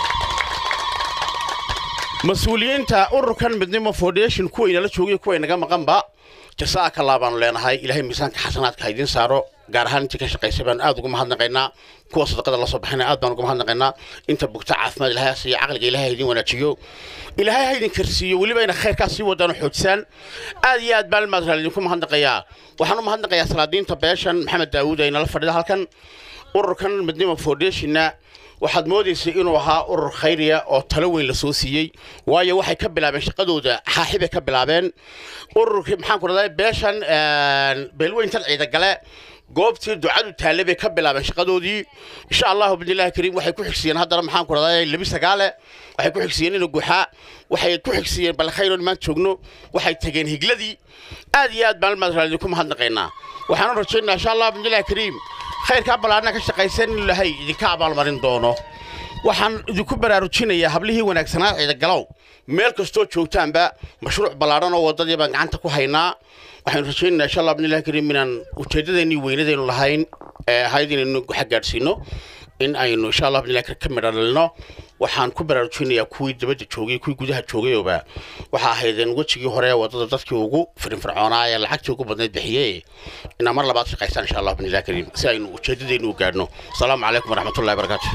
mas-uuliyiinta ururkan midnimo foundation kuwa inala joogay kuwa inaga maqanba jasaaka allah baanu leenahay ilaahay miisaanka xasanaadka ha idiin saaro gaar ahaan intii ka shaqaysay baanu aad ugu mahadnaqaynaa kuwa sadaqada la soo baxayna aad baan ugu mahadnaqaynaa inta bugta caafimaad ilaahay ha siiyo caqliga ilaahay ha idiin wanaajiyo ilaahay ha idin karsiiyo weliba ina khayrkaas sii wadaan oo xoojisaan aad iyo aad baan maadral idinku mahadnaqayaa waxaan u mahadnaqayaa salaadiinta beeshan maxamed daawuud ee inala fadhida halkan ururkan midnimo foundationna waxaad moodaysay inuu ahaa urur khayriya oo talo weyn la soo siiyey waayo waxay ka bilaabeen shaqadooda xaaxibay ka bilaabeen ururkii maxaan ku dhahday beeshan beelweyntan ciidagale goobtii ducadu taalle bay ka bilaabeen shaqadoodii insha allahu bidnillahi kariim waxay ku xigsiiyeen haddana maxaan ku dhahday labi sagaale waxay ku xigsiiyeen ina guxaa waxay ku xigsiiyeen balkhayron maan joogno waxay tageen higladii aad iyo aad baan maadral idinku mahadnaqaynaa waxaanu rajaynaa insha allah bidnillahi kariim khayrkaa ballaarna ka shaqaysan in ilahay idinka abaalmarin doono waxaan idinku baraarujinayaa hablihii wanaagsanaa ciidagalow meel kastoo joogtaanba mashruuc ballaadhan oo waddadii baan gacanta ku haynaa waxaynu rajaynaynaa insha allah bidnillahi kariim inaan ujeeddadeenii weynadaynu lahayn ee ahayd inaynu guxa gaadhsiino in aynu insha allah bidnillahi kariim ka midho dhalino waxaan ku baraarujinayaa kuwii dabadda joogay kuwii gudaha joogayooba waxaa ahaydeen wejigii hore ee waddada dadkii ugu firinfircoonaa ee lacagtii ugu badnayd bixiyey inaa mar labaad shaqaystaan insha allah bidnillahi kariim si aynu ujeeddadeennu u gaadhno asalaamu calaykum waraxmatullahi barakaatu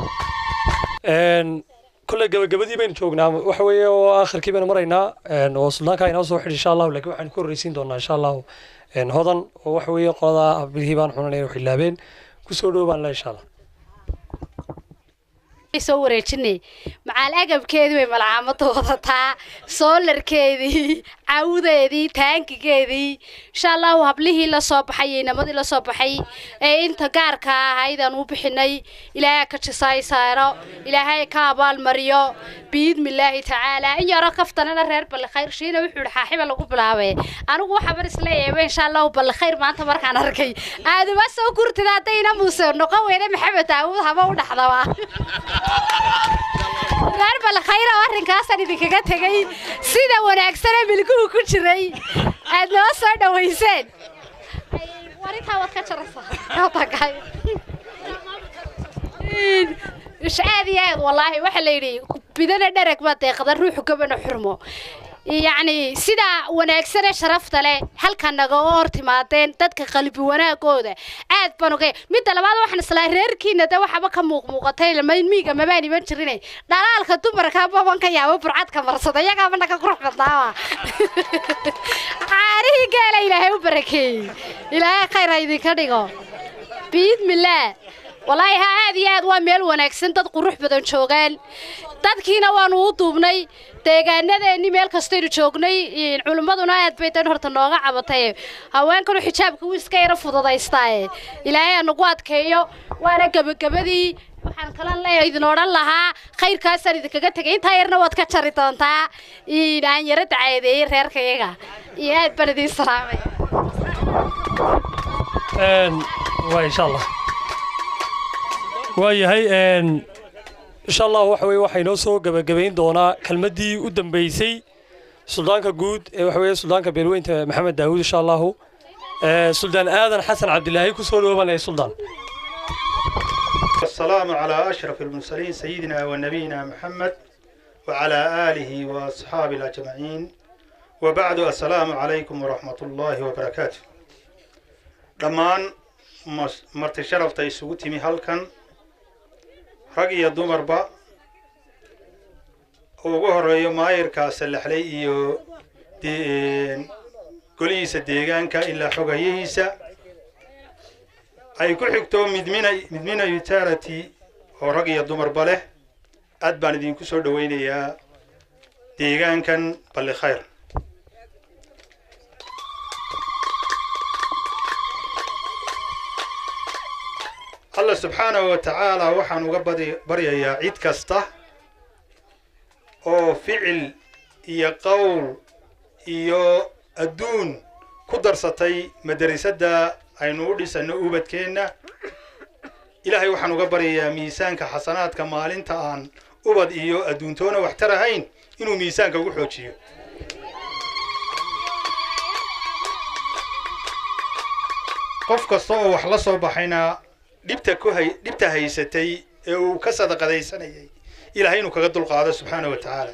kolley gabagabadii baynu joognaa waxa weeye oo aakhirkii baynu maraynaa oo suldaanka inoo soo xidhi insha allahu laakiin waxaynu ku horreysiin doonaa insha allahu hodan oo waxa weeye qolada abihii baan xunanay inay xilaabeen kusoo dhow baan le insha allah soo wareejinay macaal agabkeedii bay malcaamada wadataa soolarkeedii cawdeedii taankigeedii insha allahu hablihii la soo baxay iyo inamadii la soo baxay ee inta gaarka ahayd aan u bixinay ilaahay ka jisaay saaro ilaahay ka abaalmariyo biidmillaahi tacaala in yaro kaftanana reer ballikhayr shiina wuxuu ihi xaaxiba lagu bilaabay anigu waxaa bar isleeyahay insha allahu ballikhayr maanta markaan arkay aaduma soo kurtida haddayna muuse noqon weyne maxamed daawuud haba u dhaxdaba reer balkhayr oo arrinkaasaan idinkaga tegay sida wanaagsane milguhu ku jiray aad noo soo dhawayseen warintaa waad ka jaraysaa aad iyo aad wallaahi waxaa la yidhi bidana dhereg baa deeqda ruuxu gabana xurmo yacni sidaa wanaagsanee sharafta leh halka naga oo hor timaadeen dadka qalbi wanaagooda aad baan ogay midda labaad waxaan islaa reerkiina de waxaba ka muuqmuuqatay miiga mabaan iman jirine dhalaalka dumarka baban ka yaabo burcadka marsada iyagaaba naga qurux badnaaba caarihii geela ilaahay u barakeeyey ilaahay khayr ha idinka dhigo biidmillaah wallaahi ha aad iyo aad waa meel wanaagsan dad qurux badan joogaan dadkiina waanu u duubnay deegaanadeennii meel kastaynu joognay culimmaduna aad bay dan horta nooga cabatay haweenkanu xijaabka wuu iska yaro fududaystaaye ilaahay ha nagu adkeeyo waana gebagabadii waxaan kalan leeyahay idin odhan lahaa khayrkaasaan idinkaga tegay intaa yarna waad ka jari doontaa aan yaro dacaedeeyey reerkayaga iyo aad baan idiin salaamay waa insha allah waayahay insha allah waxa weye waxaa inoo soo gebagabayn doonaa kelmaddii u dambeysay suldaanka guud ee waxa weye suldaanka beelweynta maxamed daawuud insha allahu suldaan aadan xasan cabdilaahi kusoo dhoobanaya suldaan والسلام على أشرف المرسلين سيدنا ونبينا محمد وعلى آله وأصحابه الأجمعين وبعد السلام عليكم ورحمة الله وبركاته dhammaan marti sharafta isugu timi halkan rag iyo dumarba ugu horeeyo maayirka sallaxley iyo golihiisa deegaanka ilaa xogayihiisa ay ku xigto midmina midmina utility oo rag iyo dumarba leh aad baan idinku soo dhowaynayaa deegaankan balli khayr allah subxaanahu wa tacaala waxaan uga badi baryayaa cid kasta oo ficil iyo qowl iyo adduun ku darsatay madarisadda aynu u dhisanno ubadkeenna ilaahay waxaan uga baryayaa miisaanka xasanaadka maalinta aan ubad iyo adduuntoona waxtar ahayn inuu miisaanka ugu xoojiyo qof kasta oo wax la soo baxayna dhibta ku hay dhibta haysatay ee uu ka sadaqadaysanayay ilaahay inuu kaga dulqaado subxaana wa tacaala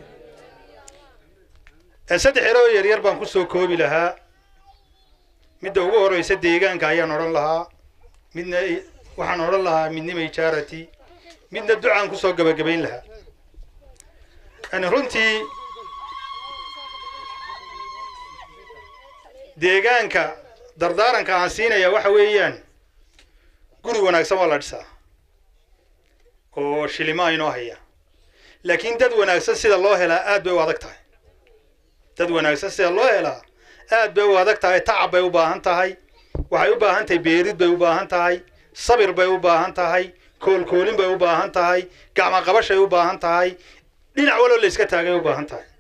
saddex ero oo yaryar baan kusoo koobi lahaa midda ugu horeysa deegaanka ayaan odhan lahaa midna waxaan odhan lahaa midnima ijaarati midna ducaan kusoo gabagabayn lahaa yani runtii deegaanka dardaaranka aan siinaya waxa weeyaan guri wanaagsan waa la dhisaa oo shilimaa inoo haya laakiin dad wanaagsan sida loo helaa aad bay u adag tahay dad wanaagsan sida loo helaa aad bay u adag tahay tacab bay u baahan tahay waxay u baahan tahay beerid bay u baahan tahay sabir bay u baahan tahay koolkoolin bay u baahan tahay gacmo qabashay u baahan tahay dhinac waloo la iska taagay u baahan tahay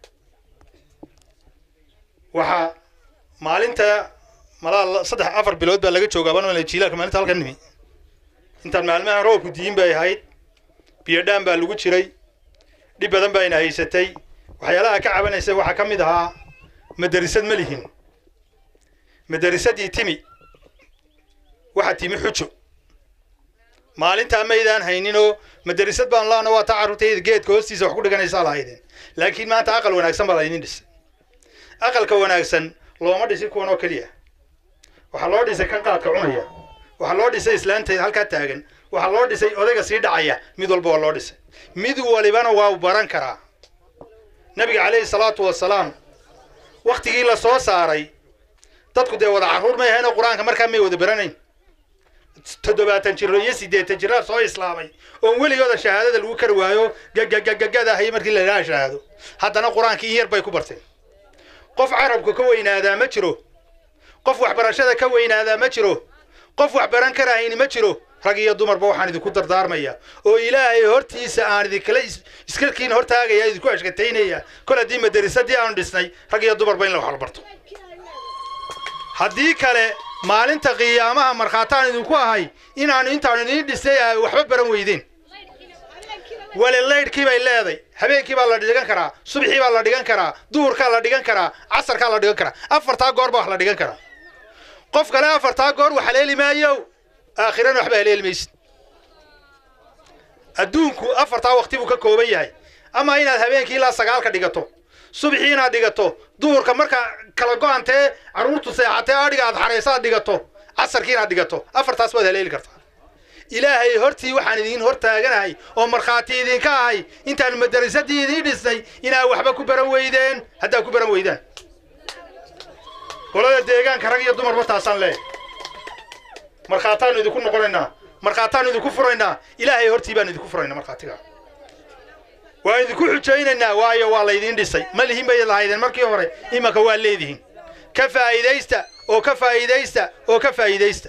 waxaa maalinta malaa saddex afar bilood baa laga joogaa baan jiilaalka maalinta halkan nimi intaan maalmahan roobku diin bay ahayd biyodhaan baa lagu jiray dhib badan baa ina haysatay waxyaalaha ka cabanaysa waxaa ka mid ahaa madarisad ma lihin madarisadii timi waxaa timi xujo maalintaa maydaan hayninoo madarisad baan laana waa taa carruurtayda geedka hoostiisa wax ku dhiganaysaa lahaydeen laakiin maanta aqal wanaagsan baa laydin dhisay aqalka wanaagsan looma dhisin kuwan oo keliya waxaa loo dhisay kan qaadka cunaya waxaa loo dhisay islaantayda halkaa taagan waxaa loo dhisay odayga sii dhacaya mid walba waa loo dhisay mid walibana waa baran karaa nabiga calayhi salaatu wasalaam waktigii la soo saaray dadku dee wada carruur may ahayn oo qur-aanka markaa may wada baranayn toddobaatan jiro iyo siddeetan jiraa soo islaamay oon weligooda shahaadada lagu kari waayo gagagagagadahay markii la idhaha shahaado haddana qur-aankii in yar bay ku barteen qof carabka ka weynaadaa ma jiro qof waxbarashada ka weynaadaa ma jiro qof wax baran karahayni ma jiro rag iyo dumarba waxaan idinku dardaarmaya oo ilaahay hortiisa aan idinkala iskarkiin hortaagaya idinku ashkataynaya kol haddii madarisadii aanu dhisnay rag iyo dumarba in la wax la barto haddii kale maalinta qiyaamaha markhaataan idinku ahay inaanu intaanu idiin dhisnay a waxba baran weydeen wali laydhkii bay leeday habeenkii baa la dhigan karaa subxii baa la dhigan karaa duhurkaa la dhigan karaa casarkaa la dhigan karaa afartaa goor baa wax la dhigan karaa qof kale afartaa goor wax haleeli maayo aakhirana waxba haleeli maysid adduunku afartaa waqti buu ka kooban yahay ama inaad habeenkii ilaa sagaalka dhigato subxii inaad dhigato duhurka marka kala go-antee carruurtu seexatee adhiga aad xaraysaad dhigato casarkii inaad dhigato afartaas baad haleeli kartaa ilaahay hortii waxaan idiin hor taaganahay oo markhaati idinka ahay intaan madarisadii idiin dhisnay inaad waxba ku baran weydeen haddaad ku baran weydaan qolada deegaanka rag iyo dumarba taasaan leeyahay markhaataanu idinku noqonaynaa markhaataanu idinku furaynaa ilaahay hortii baanu idinku furaynaa markhaatiga waan idinku xujaynaynaa waayo waa laydiin dhisay ma lihin bay lahaydeen markii hore imanka waa leedihiin ka faa'iidaysta oo ka faa'iidaysta oo ka faa'iidaysta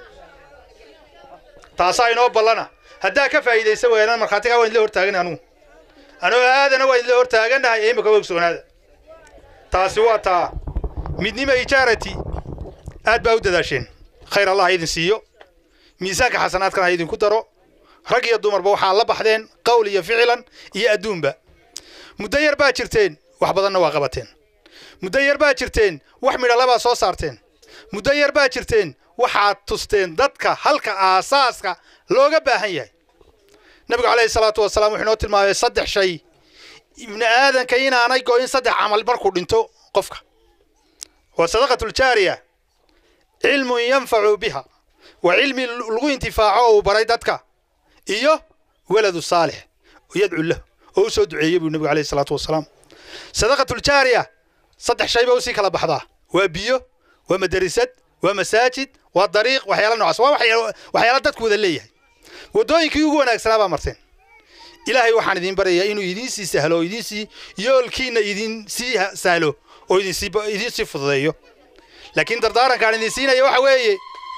taasaa inoo ballana haddaa ka faa'iidaysta weynaan markhaatigaa waan idla hortaagan anugu anoo aadana waan idla hortaagannahay ee imanka ogsoonaada taasi waa taa midnima ijaarati aad baa u dadaasheen khayr allah ha idin siiyo miisaanka xasanaadkana ha idinku daro rag iyo dumarba waxaa la baxdeen qowl iyo ficilan iyo adduunba muddo yar baa jirteen wax badanna waa qabateen muddo yar baa jirteen wax midhalabaa soo saarteen muddo yar baa jirteen waxaad tusteen dadka halka aasaaska looga baahan yahay nabigu calayhi salaatu wasalaam wuxuu inoo tilmaamay saddex shay ibni aadanka inaanay go'in saddex camal markuu dhinto qofka waa sadaqatuljaariya cilmun yanfacu biha waa cilmi lagu intifaaco oo uu baray dadka iyo waladu saalix yadcu lahu oo u soo duceeyey buu nabigu alayhi salaatu wasalaam sadaqatuljaariya saddex shay ba usii kala baxdaa waa biyo waa madarisad waa masaajid waa dariiq waxyaala noocaas waa waxyaala dadku wada leeyahay waddooyinkii ugu wanaagsanaa baa marteen ilaahay waxaan idiin barayaa inuu idiin sii sahlo oo idiin sii yoolkiina idiin sii sahlo oo idiin sii idiin sii fududeeyo laakiin dardaarankaan idin siinaya waxa weeye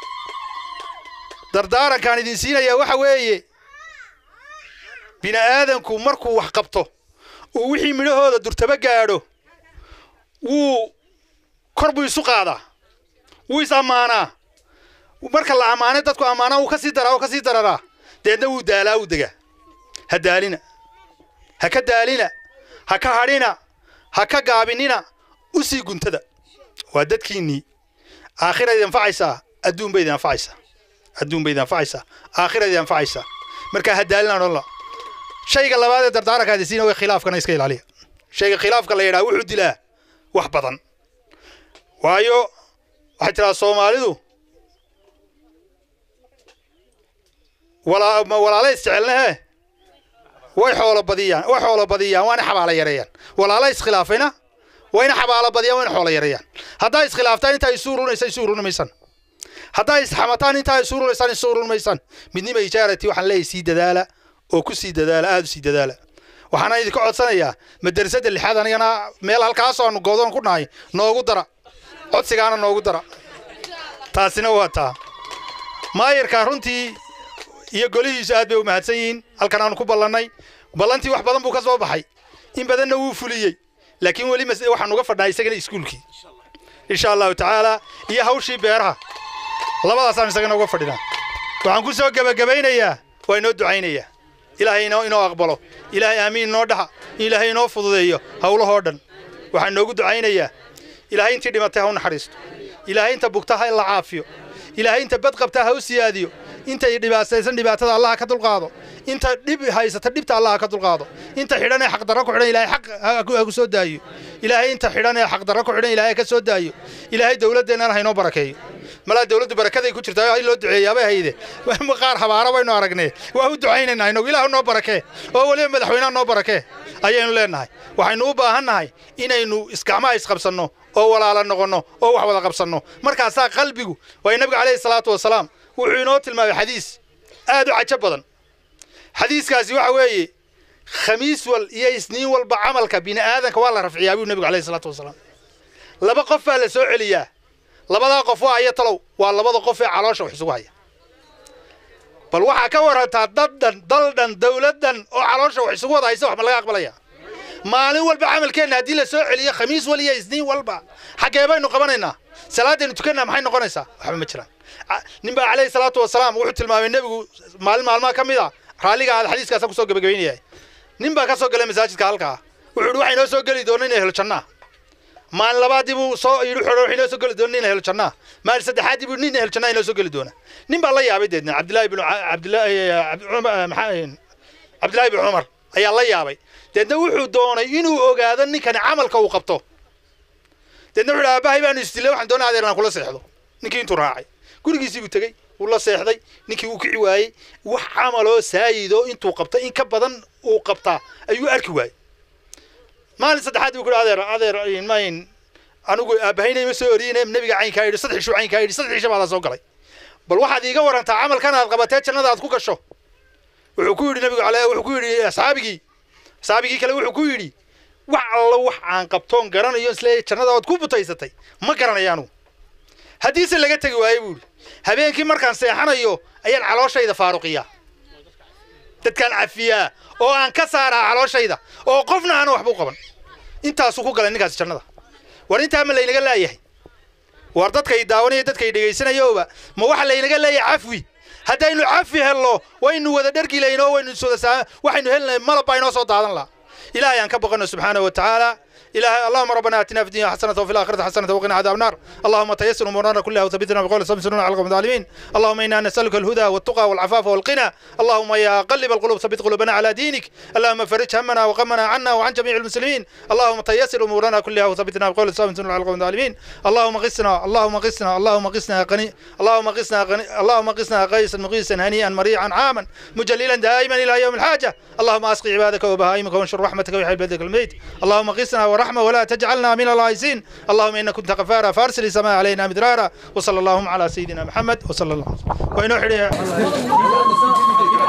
dardaarankaan idin siinaya waxa weeye bini aadanku markuu wax qabto uu wixii midhahooda durtaba gaadho wuu kor buu isu qaadaa wuu is ammaanaa marka la ammaanay dadku ammaanaa wuu ka sii daraa wuu ka sii dararaa deedna wuu daalaa wuu degaa ha daalina ha ka daalina ha ka hadhina ha ka gaabinina u sii guntada waa dadkiinnii aakhira idin anfacaysaa adduun bay idin anfacaysaa adduun bay idin anfacaysaa aakhira idin anfacaysaa markaa ha daalina odhanla shayga labaad ee dardaaranka hadisiina way khilaafkana iska ilaaliya shayga khilaafka la yidhaha wuxuu dilaa wax badan waayo waxay tiraa soomaalidu walaa ma walaala isjecelnehe way xoolo badiyaan way xoolo badiyaan waana xabaala yareeyaan walaala iskhilaafayna wayna xabaala badiyaan wayna xoolo yareeyaan haddaa iskhilaaftaan intaa isu urunaysaan isu urunimaysaan haddaa isxamataan intaa isu urunaysaan isu urunimaysaan midnima ijaarati waxaan leeyahay sii dadaala oo ku sii dadaala aada u sii dadaala waxaana idinka codsanayaa madrasada lixaad anigana meel halkaasoo aanu goodon ku nahay noogu dara codsigaana noogu dara taasina waa taa maayarka runtii iyo golihiisu aad bay u mahadsan yihiin halkan aanu ku ballannay ballantii wax badan buu ka soo baxay in badanna wuu fuliyey laakiin weli mas- waxaan uga fadhnaa isagana iskuulkii insha allahu tacaala iyo hawshii beeraha labadaasaan isagana uga fadhinaa waxaan ku soo gebagabaynayaa waa inoo ducaynayaa ilaahay inoo inoo aqbalo ilaahay aamiin inoo dhaha ilaahay inoo fududeeyo howlahoo dhan waxaan noogu ducaynayaa ilaahay intii dhimatay ha u naxariisto ilaahay inta bugta ha la caafiyo ilaahay inta bad qabta ha u siyaadiyo intay dhibaataysan dhibaatada allaha ka dulqaado inta dhib haysata dhibta allaha ka dulqaado inta xidhan ee xaqdarro ku xidhan ilaahay xaq ha ku- ha ku soo daayo ilaahay inta xidhan ee xaqdarro ku xidhan ilaahay ka soo daayo ilaahay dowladdeennana ha inoo barakeeyo malaa dowladdu barakaday ku jirtaa in loo duceeyaabay hayde qaar habaara baynu aragnee waa u ducaynaynaa inagu ilaah noo barakee oo weliba madaxweynaha noo barakee ayaynu leenahay waxaynu u baahan nahay inaynu isgacmaha isqabsanno oo walaala noqonno oo wax wada qabsanno markaasaa qalbigu waayo nabiga calayhi salaatu wasalaam wuxuu inoo tilmaamay xadiis aad u cajo badan xadiiskaasi waxa weeye khamiis wal iyo isniin walba camalka bini aadanka waa la rafciyaa buu nabigu calayhi salaatu wasalaam laba qof baa la soo celiyaa labadaa qof waa aya talow waa labada qof ee caloosha wax isugu haya bal waxaa ka warantaa daddan daldhan dowladdan oo caloosha wax isugu wada haysa wax ma laga aqbalaya maalin walba camalkeenna haddii la soo celiyo khamiis wal iyo isniin walba xaggee baynu qabanaynaa salaadaynu tukannaa maxay noqonaysaa waxba ma jiraan Ca- nin baa calayhi salaatu wasalaam wuxuu tilmaamay nebigu maalin maalmaha ka mid a raalliga aad xadiiskaasa kusoo gebagabaynayahay nin baa ka soo galay masaajidka halkaa wuxuu yidhi waxaa inoo soo geli doona inay helo jannaa maalin labaadii buu soo yidhi wuxuu yidhi waxaa inoo soo geli doona nin helo jannaa maalin saddexaadii buu nin helo jannaa inoo soo geli doona nin baa la yaabay deedna cabdillaahi binu Ca- cabdillaahi cabdi- cumar- maxaa cabdillaahi bin cumar ayaa la yaabay deedna wuxuu doonay inuu ogaado ninkani camalka uu qabto deedna wuxuu yidhi aabbahay baanu isdilay waxaan doonaa adeer inaan kula seexdo ninkii intuu raacay gurigiisii buu tegey wuu la seexday ninkii wuu kici waayey wax camaloo saayidoo intuu qabta in ka badan uu qabtaa ayuu arki waayey maalin saddexaad buu ku yidhi adeer adeer mayn anigu aabbahayna ima soo oriyeyne nebiga caynkaa yidhi saddex ishuu caynkaa yidhi saddex isha baa la soo galay bal waxaad iiga warantaa camalkan aad qabatee jannada aad ku gasho wuxuu ku yidhi nabigu ale wuxuu ku yidhi asxaabigii asxaabigii kale wuxuu ku yidhi wax allo wax aan qabtoon garanayo isleeyahay jannada ood ku butaysatay ma garanayo anugu haddiise laga tegi waaye buu yidhi habeenkii markaan seexanayo ayaan calooshayda faaruqiyaa dadkaan cafiyaa oo aan ka saaraa calooshayda oo qofna aana waxba u qaban intaasuu ku galay ninkaasi jannada war intaa ma laynaga laayahay war dadkay daawanaya dadkay dhegaysanayooba ma waxa laynaga leeyahay cafwi haddaynu cafi helno waynu wada dhergi laynoo waynu iswada saa waxaynu helnay malab baa inoo soo daadan laha ilaahay aan ka baqano subxaanahu wa tacaala إلهي اللهم ربنا آتنا في الدنيا حسنة وفي الآخرة حسنة وقنا عذاب النار اللهم تيسر أمورنا كلها وثبتنا بقول سمسرنا على القوم الظالمين اللهم إنا نسألك الهدى والتقى والعفاف والغنى اللهم يا قلب القلوب ثبت قلوبنا على دينك اللهم فرج همنا وغمنا عنا وعن جميع المسلمين اللهم تيسر أمورنا كلها وثبتنا بقول سمسرنا على القوم الظالمين اللهم غثنا اللهم غثنا اللهم غثنا يا غني اللهم غثنا غني اللهم غثنا غيثا مغيثا هنيئا مريعا عاما مجللا دائما إلى يوم الحاجة اللهم أسقي عبادك وبهائمك وانشر رحمتك ويحيي بلدك الميت اللهم غثنا ورحمة ولا تجعلنا من الغائزين اللهم إنك كنت غفارا فارسل السماء علينا مدرارا وصلى اللهم على سيدنا محمد وصلى الله وإنه